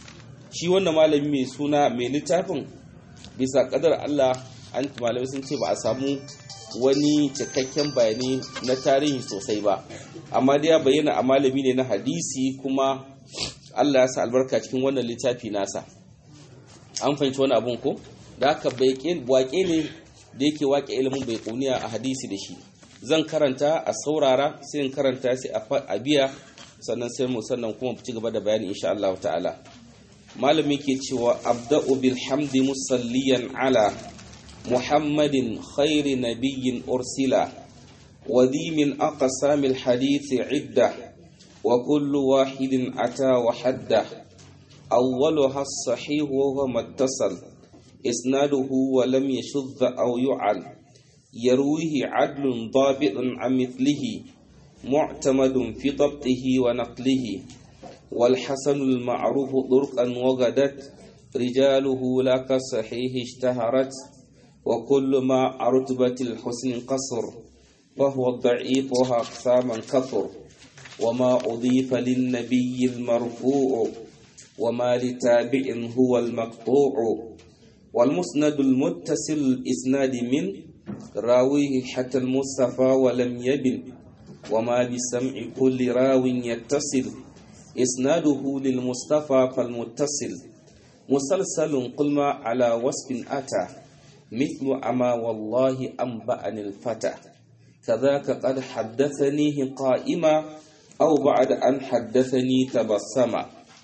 shi wannan malami mai suna mai littafin bisa kadar Allah an malamai sun ce ba a samu wani cikakken bayani na tarihi sosai ba amma dai ya bayyana a malami ne na hadisi kuma Allah ya sa albarka cikin wannan littafi nasa an fahimci wani abun ko da haka waƙe ne da yake waƙe ilimin bai kuniya a hadisi da shi zan karanta a saurara sai in karanta sai a biya sannan sai mu sannan kuma ci gaba da bayani insha Allah ta'ala malami ke cewa abda'u bil hamdi musalliyan ala muhammadin khairi nabiyyin ursila wa di min aqsamil hadith idda wa kullu wahidin ata wa hadda awwaluha as-sahih wa huwa muttasal isnaduhu wa lam yashudh aw yu'al يرويه عدل ضابط عن مثله معتمد في ضبطه ونقله والحسن المعروف طرقا وغدت رجاله لا كالصحيح اشتهرت وكل ما رتبة الحسن قصر فهو الضعيف وها أقساما كثر وما أضيف للنبي المرفوع وما لتابع هو المقطوع والمسند المتصل الإسناد من راويه حتى المصطفى ولم يبن وما بسمع كل راو يتصل إسناده للمصطفى فالمتصل مسلسل قل ما على وصف أتى مثل أما والله أنبأني الفتى كذاك قد حدثنيه قائما أو بعد أن حدثني تبسما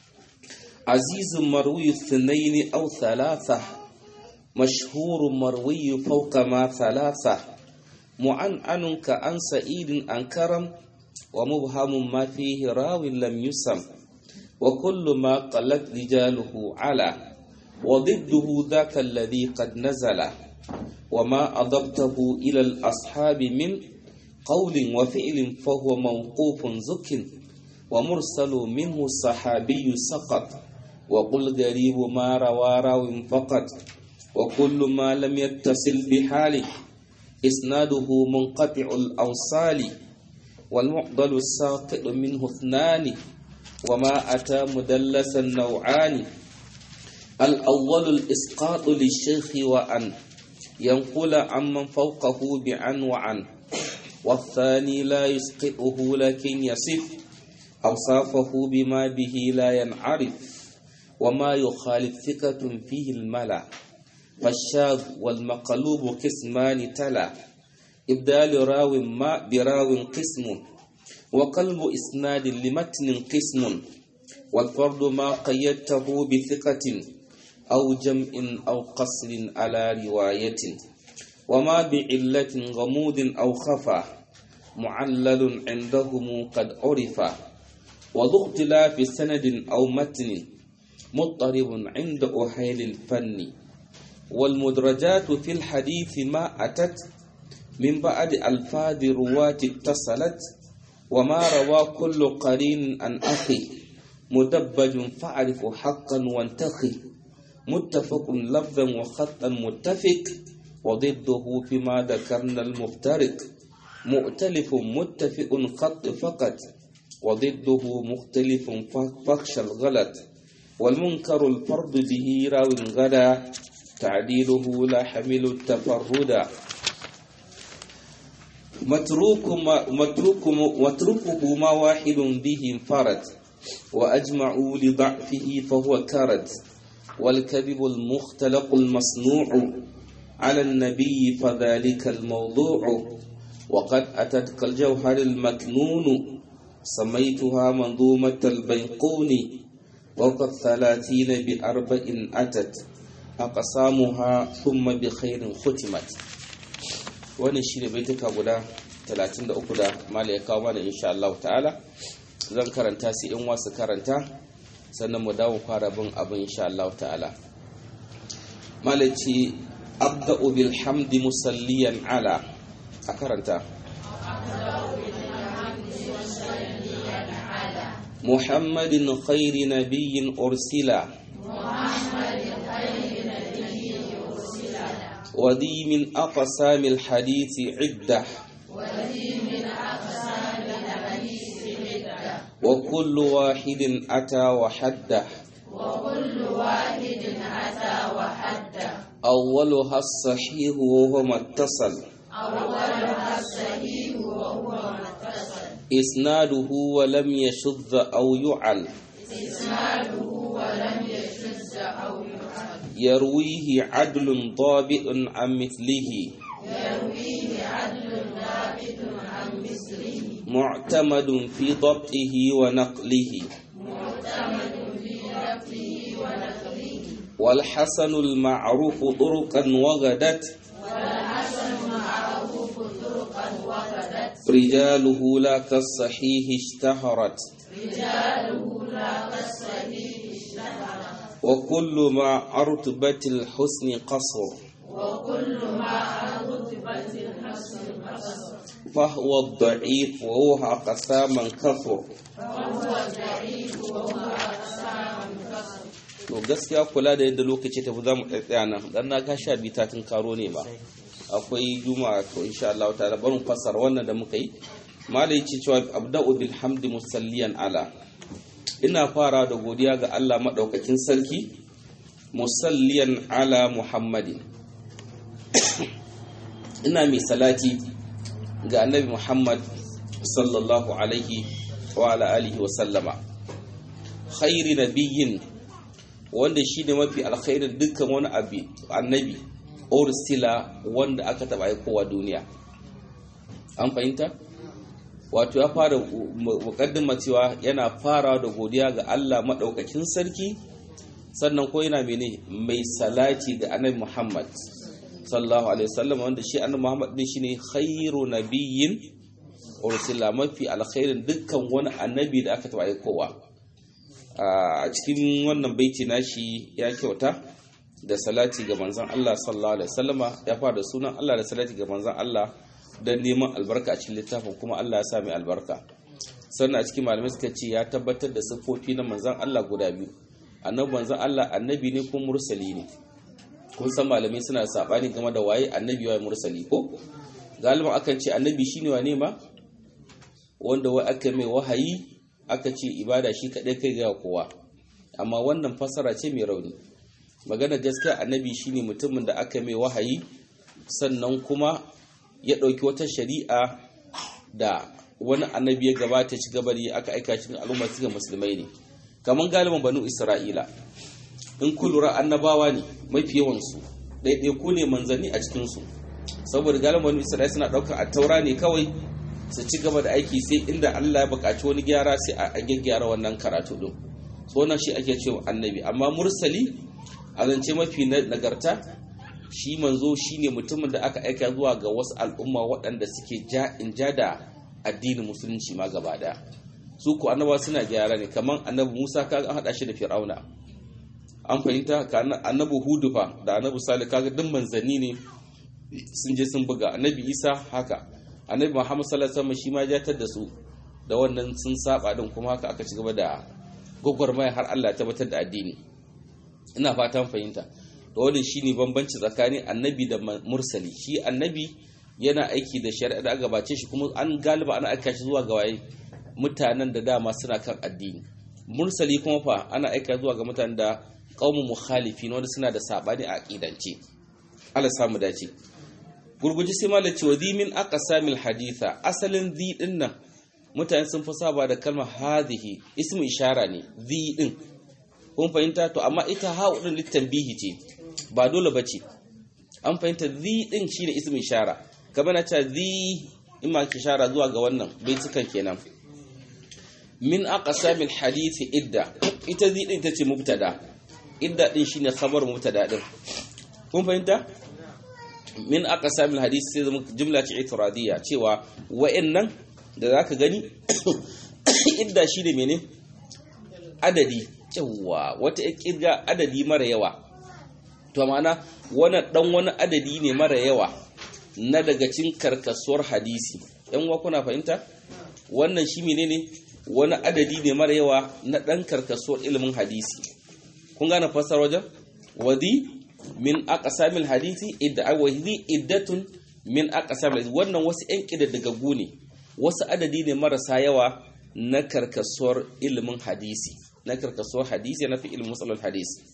عزيز مروي اثنين أو ثلاثة مشهور مروي فوق ما ثلاثة معنعن كأن سعيد أن كرم ومبهم ما فيه راو لم يسم وكل ما قلت رجاله على وضده ذاك الذي قد نزل وما أضبته إلى الأصحاب من قول وفعل فهو موقوف زك ومرسل منه الصحابي سقط وقل غريب ما روى راو فقط وكل ما لم يتصل بحاله إسناده منقطع الأوصال والمعضل الساقط منه اثنان وما أتى مدلسا نوعان الأول الإسقاط للشيخ وأن ينقل عمن فوقه بعن وعن والثاني لا يسقطه لكن يصف أوصافه بما به لا ينعرف وما يخالف ثقة فيه الملا فالشاذ والمقلوب قسمان تلا إبدال راو ما براو قسم وقلب إسناد لمتن قسم والفرد ما قيدته بثقة أو جمع أو قصر على رواية وما بعلة غموض أو خفى معلل عندهم قد عرف وذو اختلاف سند أو متن مضطرب عند أهيل الفن والمدرجات في الحديث ما أتت من بعد ألفاظ رواة اتصلت وما روى كل قرين عن أخي مدبج فاعرف حقا وانتخي متفق لفظا وخطا متفق وضده فيما ذكرنا المفترق مؤتلف متفق خط فقط وضده مختلف فخش الغلط والمنكر الفرد به راو غدا تعديله لا حمل التفرد متروك ما متروك متروكه ما واحد به انفرد وأجمعوا لضعفه فهو كرد والكذب المختلق المصنوع على النبي فذلك الموضوع وقد أتت كالجوهر المكنون سميتها منظومة البيقون وقد ثلاثين بأربع أتت أقسامها ثم بخير ختمت wannan shine baituka guda 33 da mala ya kawo mana insha Allah ta'ala zan karanta su in wasu karanta sannan mu dawo fara bin abin insha Allah ta'ala mala ce abda'u bil hamdi musalliyan ala a karanta محمد خير نبي أرسل وذي من أقسام الحديث عدة وكل واحد أتى وحده أولها الصحيح وهو ما اتصل إسناده ولم يشذ أو يعل يرويه عدل ضابط عن مثله معتمد في ضبطه ونقله والحسن المعروف طرقا وغدت رجاله لا كالصحيح اشتهرت وكل ما رتبة الحسن قصر فهو الضعيف وهو قساما كثر to gaskiya kula da yadda lokaci tafi za mu tsaya nan dan na ga sha biyu ta tun karo ne ba akwai juma'a to insha Allah ta'ala barin fasara wannan da muka yi malai ce cewa abda'u bil hamdi musalliyan ala ina fara da godiya ga Allah madaukakin sarki musalliyan ala muhammadin ina mai salati ga annabi muhammad sallallahu alaihi wa ala alihi wa sallama khairi nabiyyin wanda shi ne mafi alkhairin dukkan wani abu annabi orsila wanda aka taba aikowa duniya an fahimta wato ya fara mukaddima cewa yana fara da godiya ga Allah maɗaukakin sarki sannan ko yana mene mai salati ga annabi Muhammad sallallahu alaihi wasallam wanda shi annabi Muhammad din shine khairu nabiyyin ursila mafi alkhairin dukkan wani annabi da aka taba aikowa a cikin wannan baiti nashi ya kyauta da salati ga manzon Allah sallallahu alaihi wasallama ya fara da sunan Allah da salati ga manzon Allah don neman albarka a cikin littafin kuma Allah ya sa mai albarka sannan a cikin malamai suka ce ya tabbatar da siffofi na manzon Allah guda biyu annabi manzon Allah annabi ne ko mursali ne kun san malamai suna sabani game da waye annabi waye mursali ko galiban akan ce annabi shine wane ma wanda wai aka mai wahayi aka ce ibada shi kaɗai kai ga kowa amma wannan fasara ce mai rauni magana gaskiya annabi shine mutumin da aka mai wahayi sannan kuma ya ɗauki wata shari'a da wani annabi ya gabata ci gaba da aka aika cikin al'umma cikin musulmai ne kamar galiban banu isra'ila in ku lura annabawa ne mafi yawansu ɗaiɗaiku ne manzanni a cikinsu saboda galiban banu isra'ila suna ɗaukar a taura ne kawai su ci gaba da aiki sai inda Allah ya buƙaci wani gyara sai a gyaggyara wannan karatu din so wannan shi ake cewa annabi amma mursali a zance mafi nagarta shi manzo shine mutumin da aka aika zuwa ga wasu al'umma waɗanda suke ja in ja da addinin musulunci ma gaba daya su ku annabawa suna gyara ne kamar annabi Musa kaga an hada shi da Fir'auna an fahimta ka annabi Hudu fa da annabi Salih kaga duk manzanni ne sun je sun buga annabi Isa haka annabi muhammad sallallahu alaihi wasallam shi ma ya da su da wannan sun saba din kuma haka aka ci gaba da gwagwarmaya har Allah ya tabbatar da addini ina fatan fahimta to wannan shine bambanci tsakanin annabi da mursali shi annabi yana aiki da shari'a da aka gabace shi kuma an galiba ana aika shi zuwa ga waye mutanen da dama suna kan addini mursali kuma fa ana aika zuwa ga mutanen da qaumu mukhalifin wanda suna da sabani a aqidance Allah samu dace gurguji sai ma ce wa min aqsamil haditha asalin zi din nan mutane sun fi saba da kalmar hadhihi ismu ishara ne zi din kun fahimta to amma ita ha'u din litanbihi ce ba dole bace an fahimta zi din shine ismu ishara kamar na ce zi in ma ishara zuwa ga wannan baitukan kenan min aqsamil hadith idda ita zi din tace mubtada idda din shine khabar mubtada din kun fahimta min aqsamil hadith sai zama jumla ce itiradiyya cewa wa'annan da zaka gani idda shine mene adadi cewa wata kirga adadi mara yawa to ma'ana wani dan wani adadi ne mara yawa na daga cin karkasuwar hadisi yan uwa kuna fahimta wannan shi menene wani adadi ne mara yawa na dan karkasuwar ilimin hadisi kun gane fasar wajen wadi min aqsamil hadisi idda wahidi iddatun min aqsamil hadisi wannan wasu yan kididdigaggu ne wasu adadi ne marasa yawa na karkasuwar ilimin hadisi na karkasuwar hadisi na fi ilimin musalul hadisi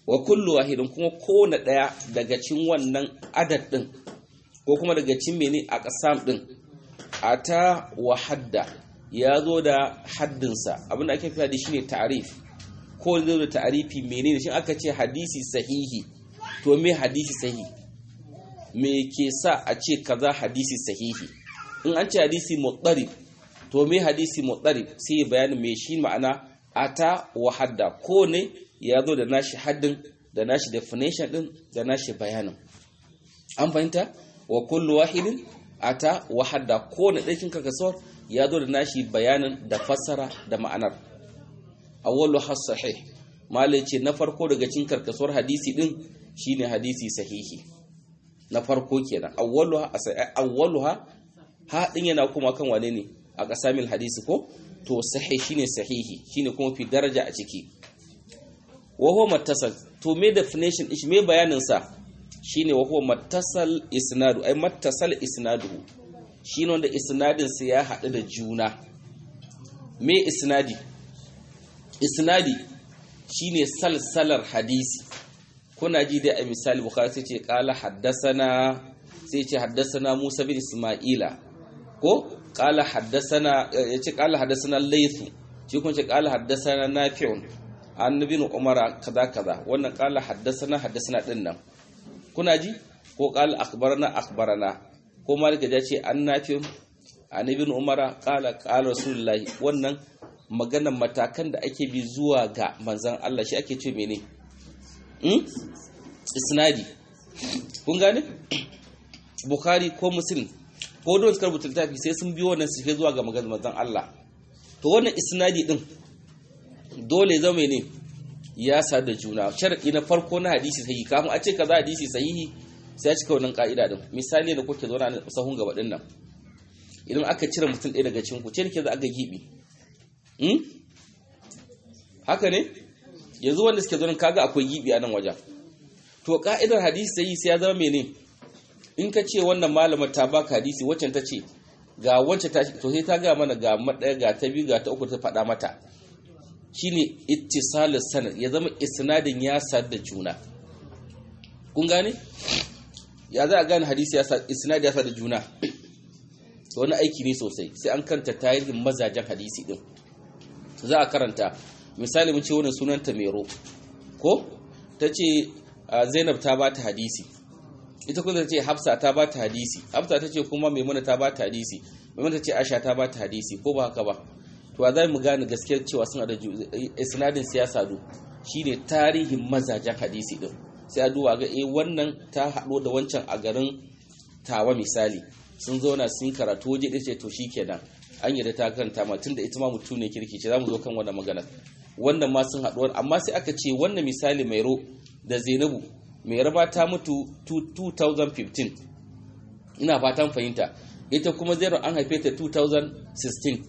wa kullu wahidin kuma kowane ɗaya daga cikin wannan adad ɗin ko kuma daga cikin mene a ƙasam ɗin a ta wa hadda ya zo da haddinsa abinda ake fi hadisi shine ta'arif ko zo da ta'arifi menene shi aka ce hadisi sahihi to me hadisi sahihi me ke sa a ce kaza hadisi sahihi in an ce hadisi mutsarib to me hadisi mutsarib sai bayanin me shi ma'ana ata wa hadda ko ne ya zo da nashi haddin da nashi definition din da nashi bayanin an fahimta wa kullu wahidin ata wa hadda ko ne dakin kakasuwar ya zo da nashi bayanin da fassara da ma'anar awwalu has sahih malai ce na farko daga cikin karkasuwar hadisi din shine hadisi sahihi na farko kenan awwaluha awwaluha ha din yana kuma kan wane ne a kasamil hadisi ko to sahih shine sahihi shine kuma fi daraja a ciki wa huwa mattasal to me definition ish me bayanin sa shine wa huwa mattasal isnadu ai mattasal isnaduhu shine wanda isnadin sa ya hadu da juna me isnadi isnadi shine salsalar hadisi kuna ji dai a misali bukhari sai ce qala haddasana sai ce haddasana Musa bin Isma'ila ko qala haddasana yace qala haddasana Layth shi kun ce qala haddasana Nafi'un annabi Umar kaza kaza wannan qala haddasana haddasana din nan kuna ji ko qala akhbarana akhbarana ko malik ya ce an Nafi'un annabi Umar qala qala Rasulullahi wannan maganan matakan da ake bi zuwa ga manzan Allah shi ake ce mene isnadi kun gane bukhari ko muslim ko don suka rubuta littafi sai sun biyo wannan sife zuwa ga maganar manzan Allah to wannan isnadi din dole zama ne ya sa da juna sharadi na farko na hadisi sahihi kafin a ce kaza hadisi sahihi sai ya cika wannan ka'ida din misali da kuke zauna a sahun gaba din nan idan aka cire mutum ɗaya daga cikin ku ce ke za a ga gibi haka ne yanzu wanda suke zonin kaga akwai gibi a nan wajen to ka'idar hadisi sai sai ya zama mene in ka ce wannan malama ta baka hadisi waccan ta ce ga wacce ta to sai ta ga mana ga madaya ga ta biyu ga ta uku ta faɗa mata shine ittisalus sanad ya zama isnadin ya sad da juna kun gane ya za a gane hadisi ya sad isnad ya sad da juna to wani aiki ne sosai sai an kanta tarihin mazajen hadisi din za a karanta misali mun ce wannan sunanta mero ko ta ce zainab ta ba ta hadisi ita kuma ta ce hafsa ta ba ta hadisi hafsa ta ce kuma maimuna ta ba ta hadisi maimuna ta ce aisha ta ba ta hadisi ko ba haka ba to a za mu gane gaskiyar cewa suna da isnadin siyasa do shine tarihin mazajen hadisi din sai a duba ga eh wannan ta haɗo da wancan a garin tawa misali sun zauna sun karatu waje ɗaya ce to shikenan an yi da ta karanta ma tunda ita ma mutum ne kirki ce za mu zo kan wannan magana wannan ma sun haɗu amma sai aka ce wannan misali mai ro da zainabu mai raba ta mutu 2015 ina fatan fahimta ita kuma zero an haife ta 2016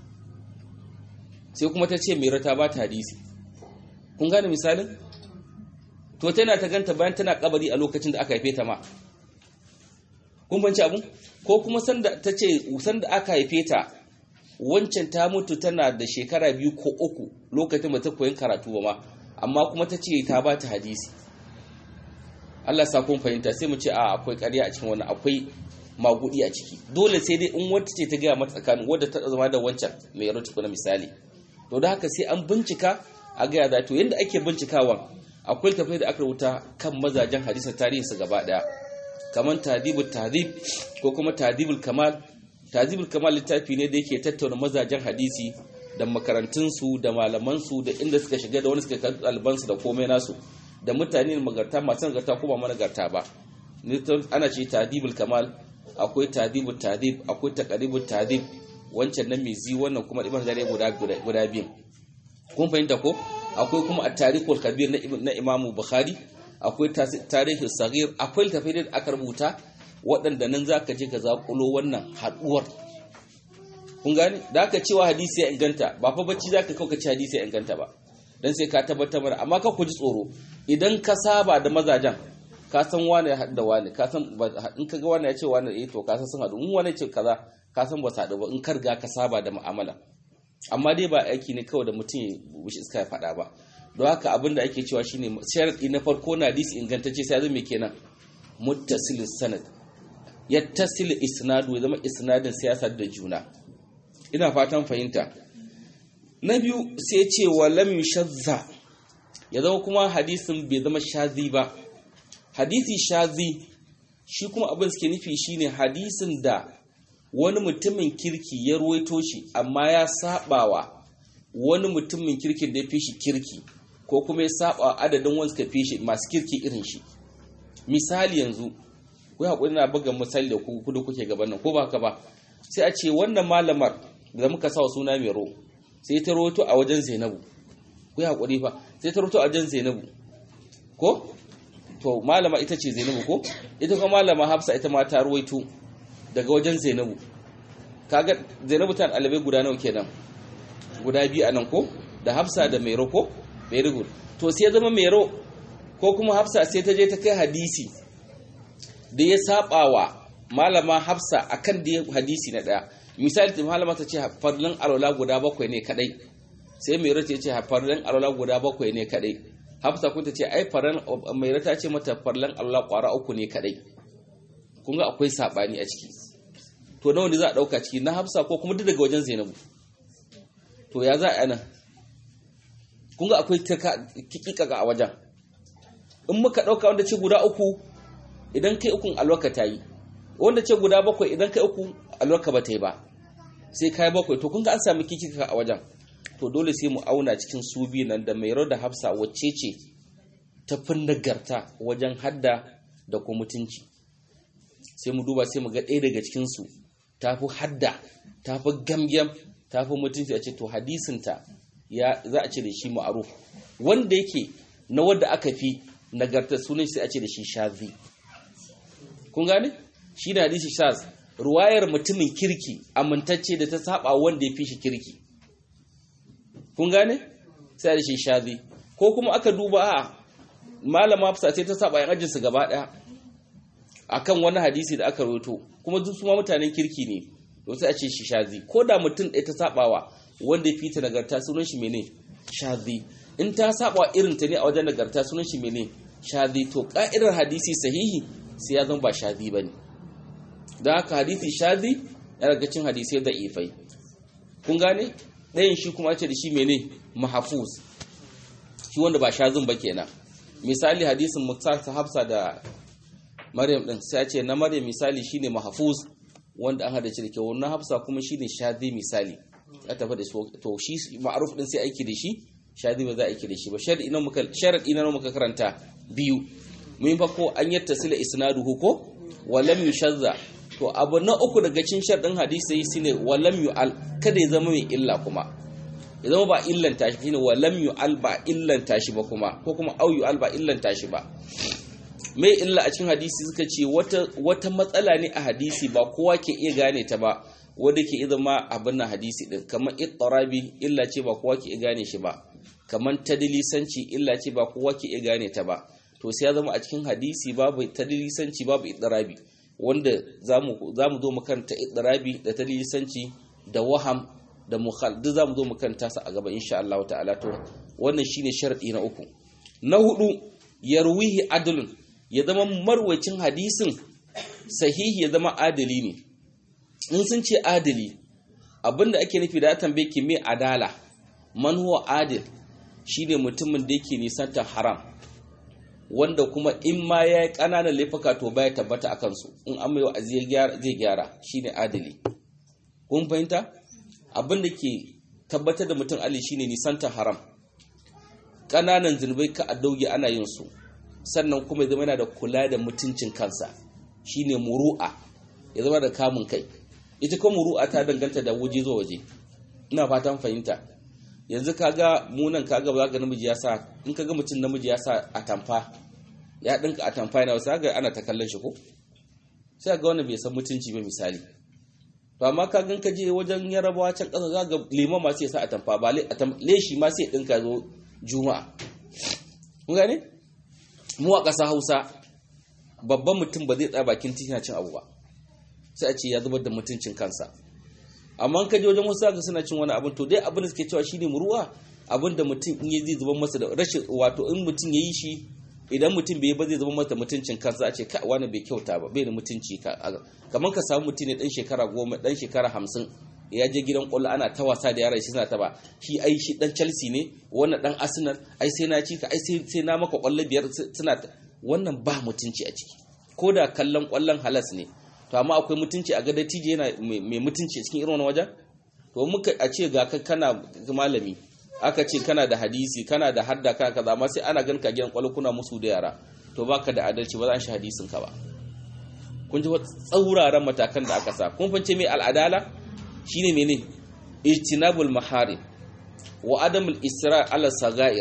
sai kuma ta ce mai rata ba ta hadisi kun gane misalin to tana ta ganta bayan tana kabari a lokacin da aka haife ta ma kun banci abun ko kuma sanda ta ce sanda aka haife ta wancan ta mutu tana da shekara biyu ko uku lokacin ba ta koyin karatu ba ma amma kuma ta ce ta ba ta hadisi Allah sa kun fahimta sai mu ce a akwai ƙarya a cikin wannan akwai magudi a ciki dole sai dai in wata ce ta gaya mata tsakanin wadda ta zama da wancan mai yaro na misali to da haka sai an bincika a gaya da to yanda ake bincikawa akwai tafai da aka rubuta kan mazajen hadisin tarihinsu gaba daya kamar tadibul tadib ko kuma tadibul kamal tadibul kamal littafi ne da yake tattauna mazajen hadisi da makarantunsu da malamansu da inda suka shiga da wani suka kan ɗalibansu da komai nasu da mutane magarta masu nagarta ko ba managarta ba ana ce tadibul kamal akwai tadibul tadib akwai taqribul tadib wancan nan mai zi wannan kuma ibn zare guda guda biyu kun fahimta ko akwai kuma at-tarikhul kabir na imamu bukhari akwai tarihin sagir akwai littafai da aka rubuta waɗanda nan za ka je ka zaƙulo wannan haɗuwar kun gane da aka cewa hadisi ya inganta ba fa bacci za ka kauka ci hadisi ya inganta ba don sai ka tabbatar mana amma ka ku ji tsoro idan ka saba da mazajen ka san wane ya haɗu da wane ka san in ka ga wane ya ce wane eh to ka san sun haɗu in wane ce kaza ka san ba su haɗu ba in ka riga ka saba da mu'amala amma dai ba aiki ne kawai da mutum ya wuce iska ya faɗa ba don haka abin da ake cewa shine sharadi na farko na hadisi ingantacce sai zama kenan muttasil sanad yattasil isnadu ya zama isnadin siyasa da juna ina fatan fahimta na biyu sai ce wa lam yushazza ya zama kuma hadisin bai zama shazi ba hadisi shazi shi kuma abin suke nufi shine hadisin da wani mutumin kirki ya ruwaito shi amma ya sabawa wani mutumin kirkin da ya fi shi kirki ko kuma ya saba adadin wanda suka fi shi masu kirki irin shi misali yanzu ku haƙuri na buga misali da ku kudu kuke gaban nan ko ba haka ba sai a ce wannan malamar da muka sa suna mai ro sai ta roto a wajen zainabu ku haƙuri fa sai ta roto a wajen zainabu ko to malama ita ce zainabu ko ita kuma malama hafsa ita ma ta ruwaito daga wajen zainabu kaga zainabu ta ɗalibai guda nawa kenan guda biyu a nan ko da hafsa da mero ko very good to sai ya zama mero ko kuma hafsa sai ta je ta kai hadisi da ya saba wa malama hafsa akan da hadisi na daya misali ta malama ta ce farlan alwala guda bakwai ne kadai sai mero ta ce farlan alwala guda bakwai ne kadai hafsa kun ta ce ai farlan mero ta ce mata farlan alwala kwara uku ne kadai kun ga akwai sabani a ciki to nawa ne za a dauka ciki na hafsa ko kuma duk daga wajen zainabu to ya za a nan kun ga akwai kikika a wajen in muka ɗauka wanda ce guda uku idan kai ukun alwaka ta yi wanda ce guda bakwai idan kai uku alwaka ba ta yi ba sai kai bakwai to kun ga an sami kikika a wajen to dole sai mu auna cikin su biyu nan da mai da hafsa wacce ce ta fi nagarta wajen hadda da kuma mutunci sai mu duba sai mu ga ɗaya daga cikinsu ta fi hadda ta fi gamgam ta fi mutunci a ce to hadisinta ya za a ce da shi ma'aruf wanda yake na wanda aka fi nagarta sunan sai a ce da shi shazi kun gane shi da hadisi shaz ruwayar mutumin kirki amintacce da ta saba wanda ya fi shi kirki kun gane sai da shi shazi ko kuma aka duba a malama hafsa sai ta saba yan ajinsu gaba daya akan wani hadisi da aka rawaito kuma duk su ma mutanen kirki ne to sai a ce shi shazi ko da mutum ɗaya ta sabawa wanda ya fita nagarta sunan shi mene shazi in ta saba irin ta ne a wajen nagarta sunan shi mene shazi to ka'idar hadisi sahihi sai ya zama ba shazi bane da haka hadisi shazi ya daga cin hadisai da ifai kun gane ɗayan shi kuma ce da shi mene mahafuz shi wanda ba shazin ba kenan misali hadisin muktar hafsa da maryam din sai ce na maryam misali shine mahfuz wanda an hada da kyau na hafsa kuma shine shadi misali ya tafi da to shi ma'ruf din sai aiki da shi shadi ba za a aiki da shi ba sharadi ina muka sharadi ina muka karanta biyu mun fa ko an yattasila isnaduhu ko wa lam yushazza to abu na uku daga cikin sharadin hadisi shine wa lam yu'al kada ya zama mai illa kuma ya zama ba illanta shi shine wa lam yu'al ba illanta shi ba kuma ko kuma au yu'al ba illanta shi ba mai illa a cikin hadisi suka ce wata matsala ne a hadisi ba kowa ke iya gane ta ba wadda ke iya zama abin na hadisi din kamar ittarabi illa ce ba kowa ke iya gane shi ba kamar tadilisanci illa ce ba kowa ke iya gane ta ba to sai ya zama a cikin hadisi babu tadilisanci babu ittarabi wanda za mu zo makaranta ittarabi da tadilisanci da waham da mukhal duk za mu zo makaranta su a gaba insha Allah ta'ala to wannan shine sharadi na uku na hudu yarwihi adlun ya zama marwacin hadisin sahihi ya zama adali ne in sun ce adali abinda ake nufi da tambaye ki me adala man huwa adil shine mutumin da yake nisanta haram wanda kuma in ma ya yi ƙananan laifuka to baya tabbata a kansu in an mai wa'azi zai gyara shine adali kun fahimta abin da ke tabbatar da mutum ali shine nisanta haram ƙananan zunubai ka a dauge ana yin su sannan kuma ya zama yana da kula da mutuncin kansa shine muru'a ya zama da kamun kai ita kuma muru'a ta danganta da waje zuwa waje ina fatan fahimta yanzu kaga munan kaga ba ga namiji ya sa in kaga mutum namiji ya sa atamfa ya dinka atamfa yana wasu ga ana ta kallon shi ko sai ga wanda bai san mutunci ba misali to amma ka gan ka je wajen yarabawa can kasa za ga liman ma sai ya sa atamfa ba leshi ma sai ya dinka zo juma'a kun gane mu a ƙasa hausa babban mutum ba zai tsaya bakin titi na cin abu ba sai a ce ya zubar da mutuncin kansa amma ka je wajen wasu zaka suna cin wani abin to dai abin da suke cewa shine muruwa abinda mutum in yi zai zuba masa da rashin wato in mutum ya yi shi idan mutum bai ba zai zama masa mutuncin kansa a ce ka wani bai kyauta ba bai da mutunci kamar ka samu mutum ne dan shekara goma dan shekara hamsin ya je gidan kwallo ana ta wasa da yaran shi suna ta ba shi ai shi dan chelsea ne wannan dan arsenal ai sai na ci ka ai sai na maka kwallo biyar suna wannan ba mutunci a ciki ko da kallon kwallon halas ne to amma akwai mutunci a gada tije yana mai mutunci cikin irin wajen to muka a ce ga kana malami aka ce kana da hadisi kana da hadda kana kaza amma sai ana ganka gidan kwallo kuna musu da yara to baka da adalci ba za a shi hadisin ka ba kun ji tsauraran matakan da aka sa kun fance mai al'adala shine mene ijtinabul maharim wa adamul isra ala sagair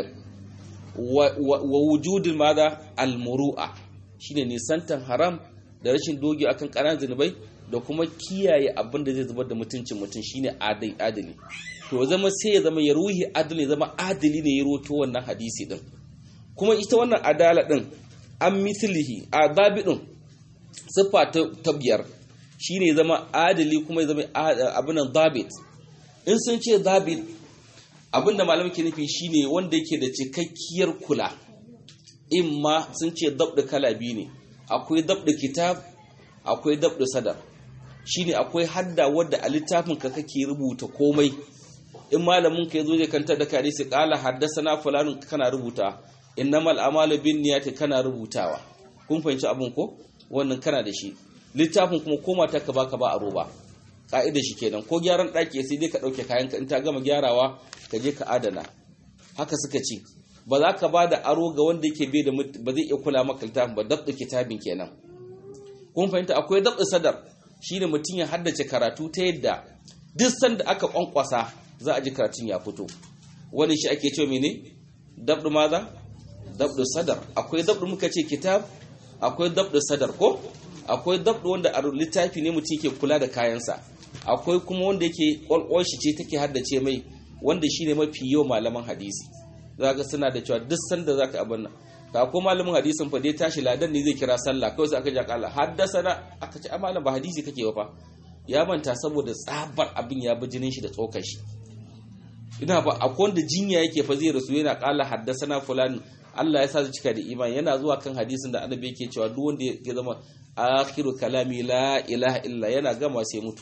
wa wujudul madha al muru'a shine nisantan haram da rashin dogi akan ƙananan zunubai da kuma kiyaye abin da zai zubar da mutuncin mutum shine adali to zama sai ya zama ya ruhi adali ya zama adali ne ya roto wannan hadisi din kuma ita wannan adala din an mislihi adabi din siffa ta biyar shine ya zama adali kuma ya zama abinan dabit in sun ce dabit abinda malamai ke nufi shine wanda yake da cikakkiyar kula imma sun ce dabda kala biyu ne akwai dabda kitab akwai dabda sadar shine akwai hadda wadda a littafin ka kake rubuta komai in malamin ka yazo zai kanta da kare sai kala haddasana fulanun kana rubuta innamal a'malu binniyati kana rubutawa kun fahimci abun ko wannan kana da shi littafin kuma koma ta ka baka ba a roba ka'idar shi kenan ko gyaran daki sai dai ka dauke kayan ka in ta gama gyarawa ka je ka adana haka suka ce ba za ka ba da aro ga wanda yake bai da ba zai iya kula maka littafin ba dabda kitabin kenan kun fahimta akwai dabda sadar shine mutum ya haddace karatu ta yadda duk sanda aka kwankwasa za a ji karatun ya fito wani shi ake cewa mene dabdu maza dabdu sadar akwai dabdu muka ce kitab akwai dabdu sadar ko akwai dabdu wanda a littafi ne mutum ke kula da kayansa akwai kuma wanda yake kwalkwal shi ce take haddace mai wanda shine mafi yau malaman hadisi zaka suna da cewa duk sanda zaka abin nan ka ko malamin hadisin fa dai tashi ladan ne zai kira sallah kawai sai aka ji akalla haddasana aka ce malam ba hadisi kake ba fa ya manta saboda tsabar abin ya bi jinin shi da tsokar shi ina ba akwai wanda jinya yake fa zai rasu yana kala haddasana fulan Allah ya sa su cika da imani yana zuwa kan hadisin da annabi yake cewa duk wanda ya zama akhiru kalami la ilaha illa yana gama sai mutu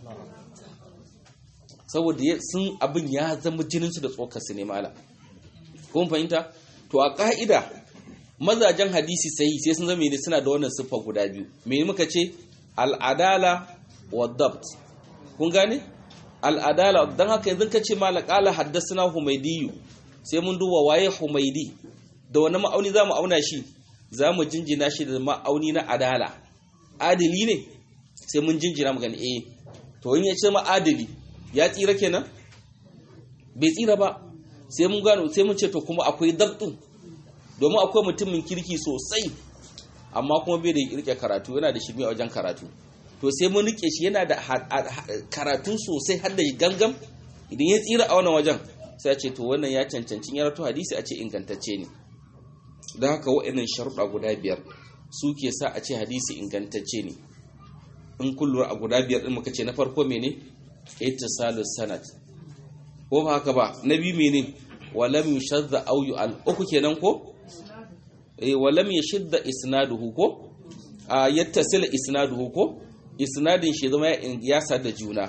saboda sun abin ya zama jinin su da tsokar su ne malam kun fahimta to a ka'ida mazajen hadisi sahi sai sun zama ne suna da wannan siffa guda biyu me muka ce al'adala wa dabt kun gane al'adala don haka yanzu ka ce malakala haddasa humaidiyu sai mun duba waye humaidi da wani ma'auni za mu auna shi za mu jinjina shi da ma'auni na adala adili ne sai mun jinjina mu gani eh to in ya ce ma adili ya tsira kenan bai tsira ba sai mun gano sai mun ce to kuma akwai dabtu domin akwai mutumin kirki sosai amma kuma bai da rike karatu yana da shirme a wajen karatu to sai mun rike shi yana da karatu sosai har da gangam idan ya tsira a wannan wajen sai ce to wannan ya cancanci ya rato hadisi a ce ingantacce ne da haka wa'annan sharuɗa guda biyar su ke sa a ce hadisi ingantacce ne in kullum a guda biyar ɗin muka ce na farko mene ittisalus sanad ko ba haka ba na biyu mene walam yushadda aw yu'al uku kenan ko eh walam yashidda isnaduhu ko a yattasil isnaduhu ko isnadin shi zama ya sada juna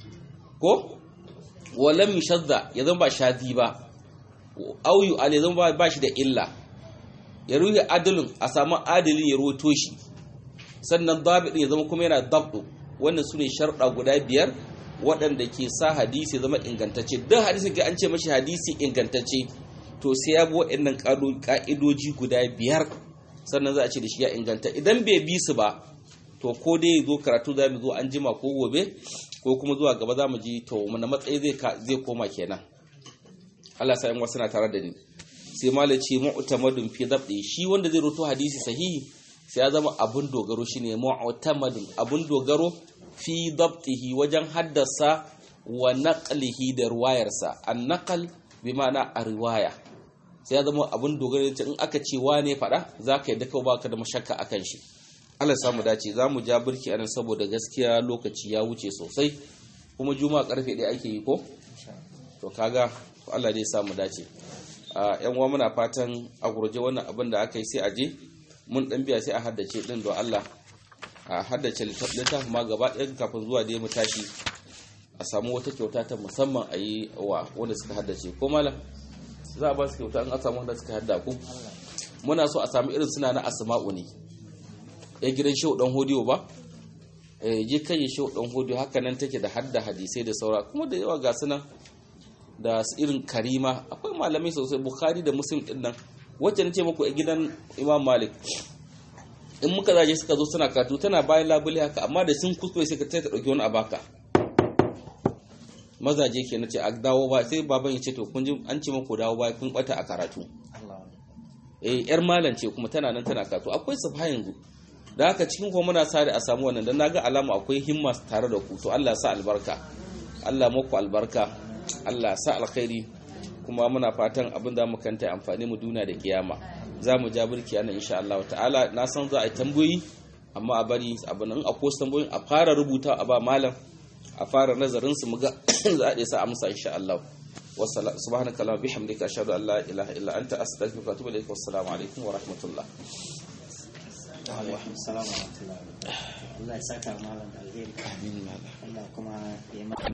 ko walam yushadda ya zama ba shadi ba aw yu'al ya zama ba shi da illa ya ruhi adalin a samu adalin ya ruwato shi sannan dabidin ya zama kuma yana dabdu wannan sune sharɗa guda biyar waɗanda ke sa hadisi zama ingantacce duk hadisin ga an ce mashi hadisi ingantacce to sai ya bi waɗannan ƙa'idoji guda biyar sannan za a ce da shi ya inganta idan bai bi su ba to ko dai zo karatu za mu zo an jima ko gobe ko kuma zuwa gaba za mu ji to mana matsayi zai koma kenan Allah sa yan wasu na tare da ni sai mala ce mu'tamadun fi dabdi shi wanda zai roto hadisi sahihi sai ya zama abun dogaro shine mu'tamadun abun dogaro fi dabtihi wajen haddasa wa naqlihi da ruwayarsa an naqal bi ma'ana a riwaya sai ya zama abun dogaro in aka ce wane fada zaka yadda kawai baka da mashakka akan shi Allah samu dace za mu ja birki anan saboda gaskiya lokaci ya wuce sosai kuma juma'a karfe ɗaya ake yi ko to kaga Allah dai samu dace a yan uwa muna fatan a gurje wannan abin da aka yi sai a je mun dan biya sai a haddace din don Allah a haddace littafin ma gaba ɗaya kafin zuwa dai mu tashi a samu wata kyauta ta musamman a yi wa wanda suka haddace ko malam za a ba su kyauta in a samu wanda suka hadda ku muna so a samu irin suna na asma'u ne ya gidan shehu dan hodiyo ba eh je kai shehu dan hodiyo haka nan take da hadda hadisai da saura kuma da yawa ga sunan da su irin karima akwai malamai sosai bukhari da muslim din nan wacce nace muku a gidan imam malik in muka zaje suka zo suna katu tana bayan labule haka amma da sun kuskure sai ka ta dauki wani abaka mazaje ke nace a dawo ba sai baban ya ce to kun ji an ce muku dawo ba kun bata a karatu eh yar malam ce kuma tana nan tana karatu akwai safa yanzu da haka cikin kuma muna sare a samu wannan dan naga alama akwai himma tare da ku to Allah sa albarka Allah muku albarka Allah sa alkhairi kuma muna fatan abin da muka kanta amfani mu duniya da kiyama za mu ja burki ana insha Allah ta'ala na san za a yi tambayoyi amma a bari abin in akwai tambayoyin a fara rubuta a ba malam a fara nazarin su muga za a sa amsa insha Allah subhanaka allahumma bihamdika ashhadu an la ilaha illa anta astaghfiruka wa atubu ilaik wassalamu alaikum wa rahmatullah alaikum salam wa rahmatullahi Allah ya saka malam da alheri amin malam Allah kuma ya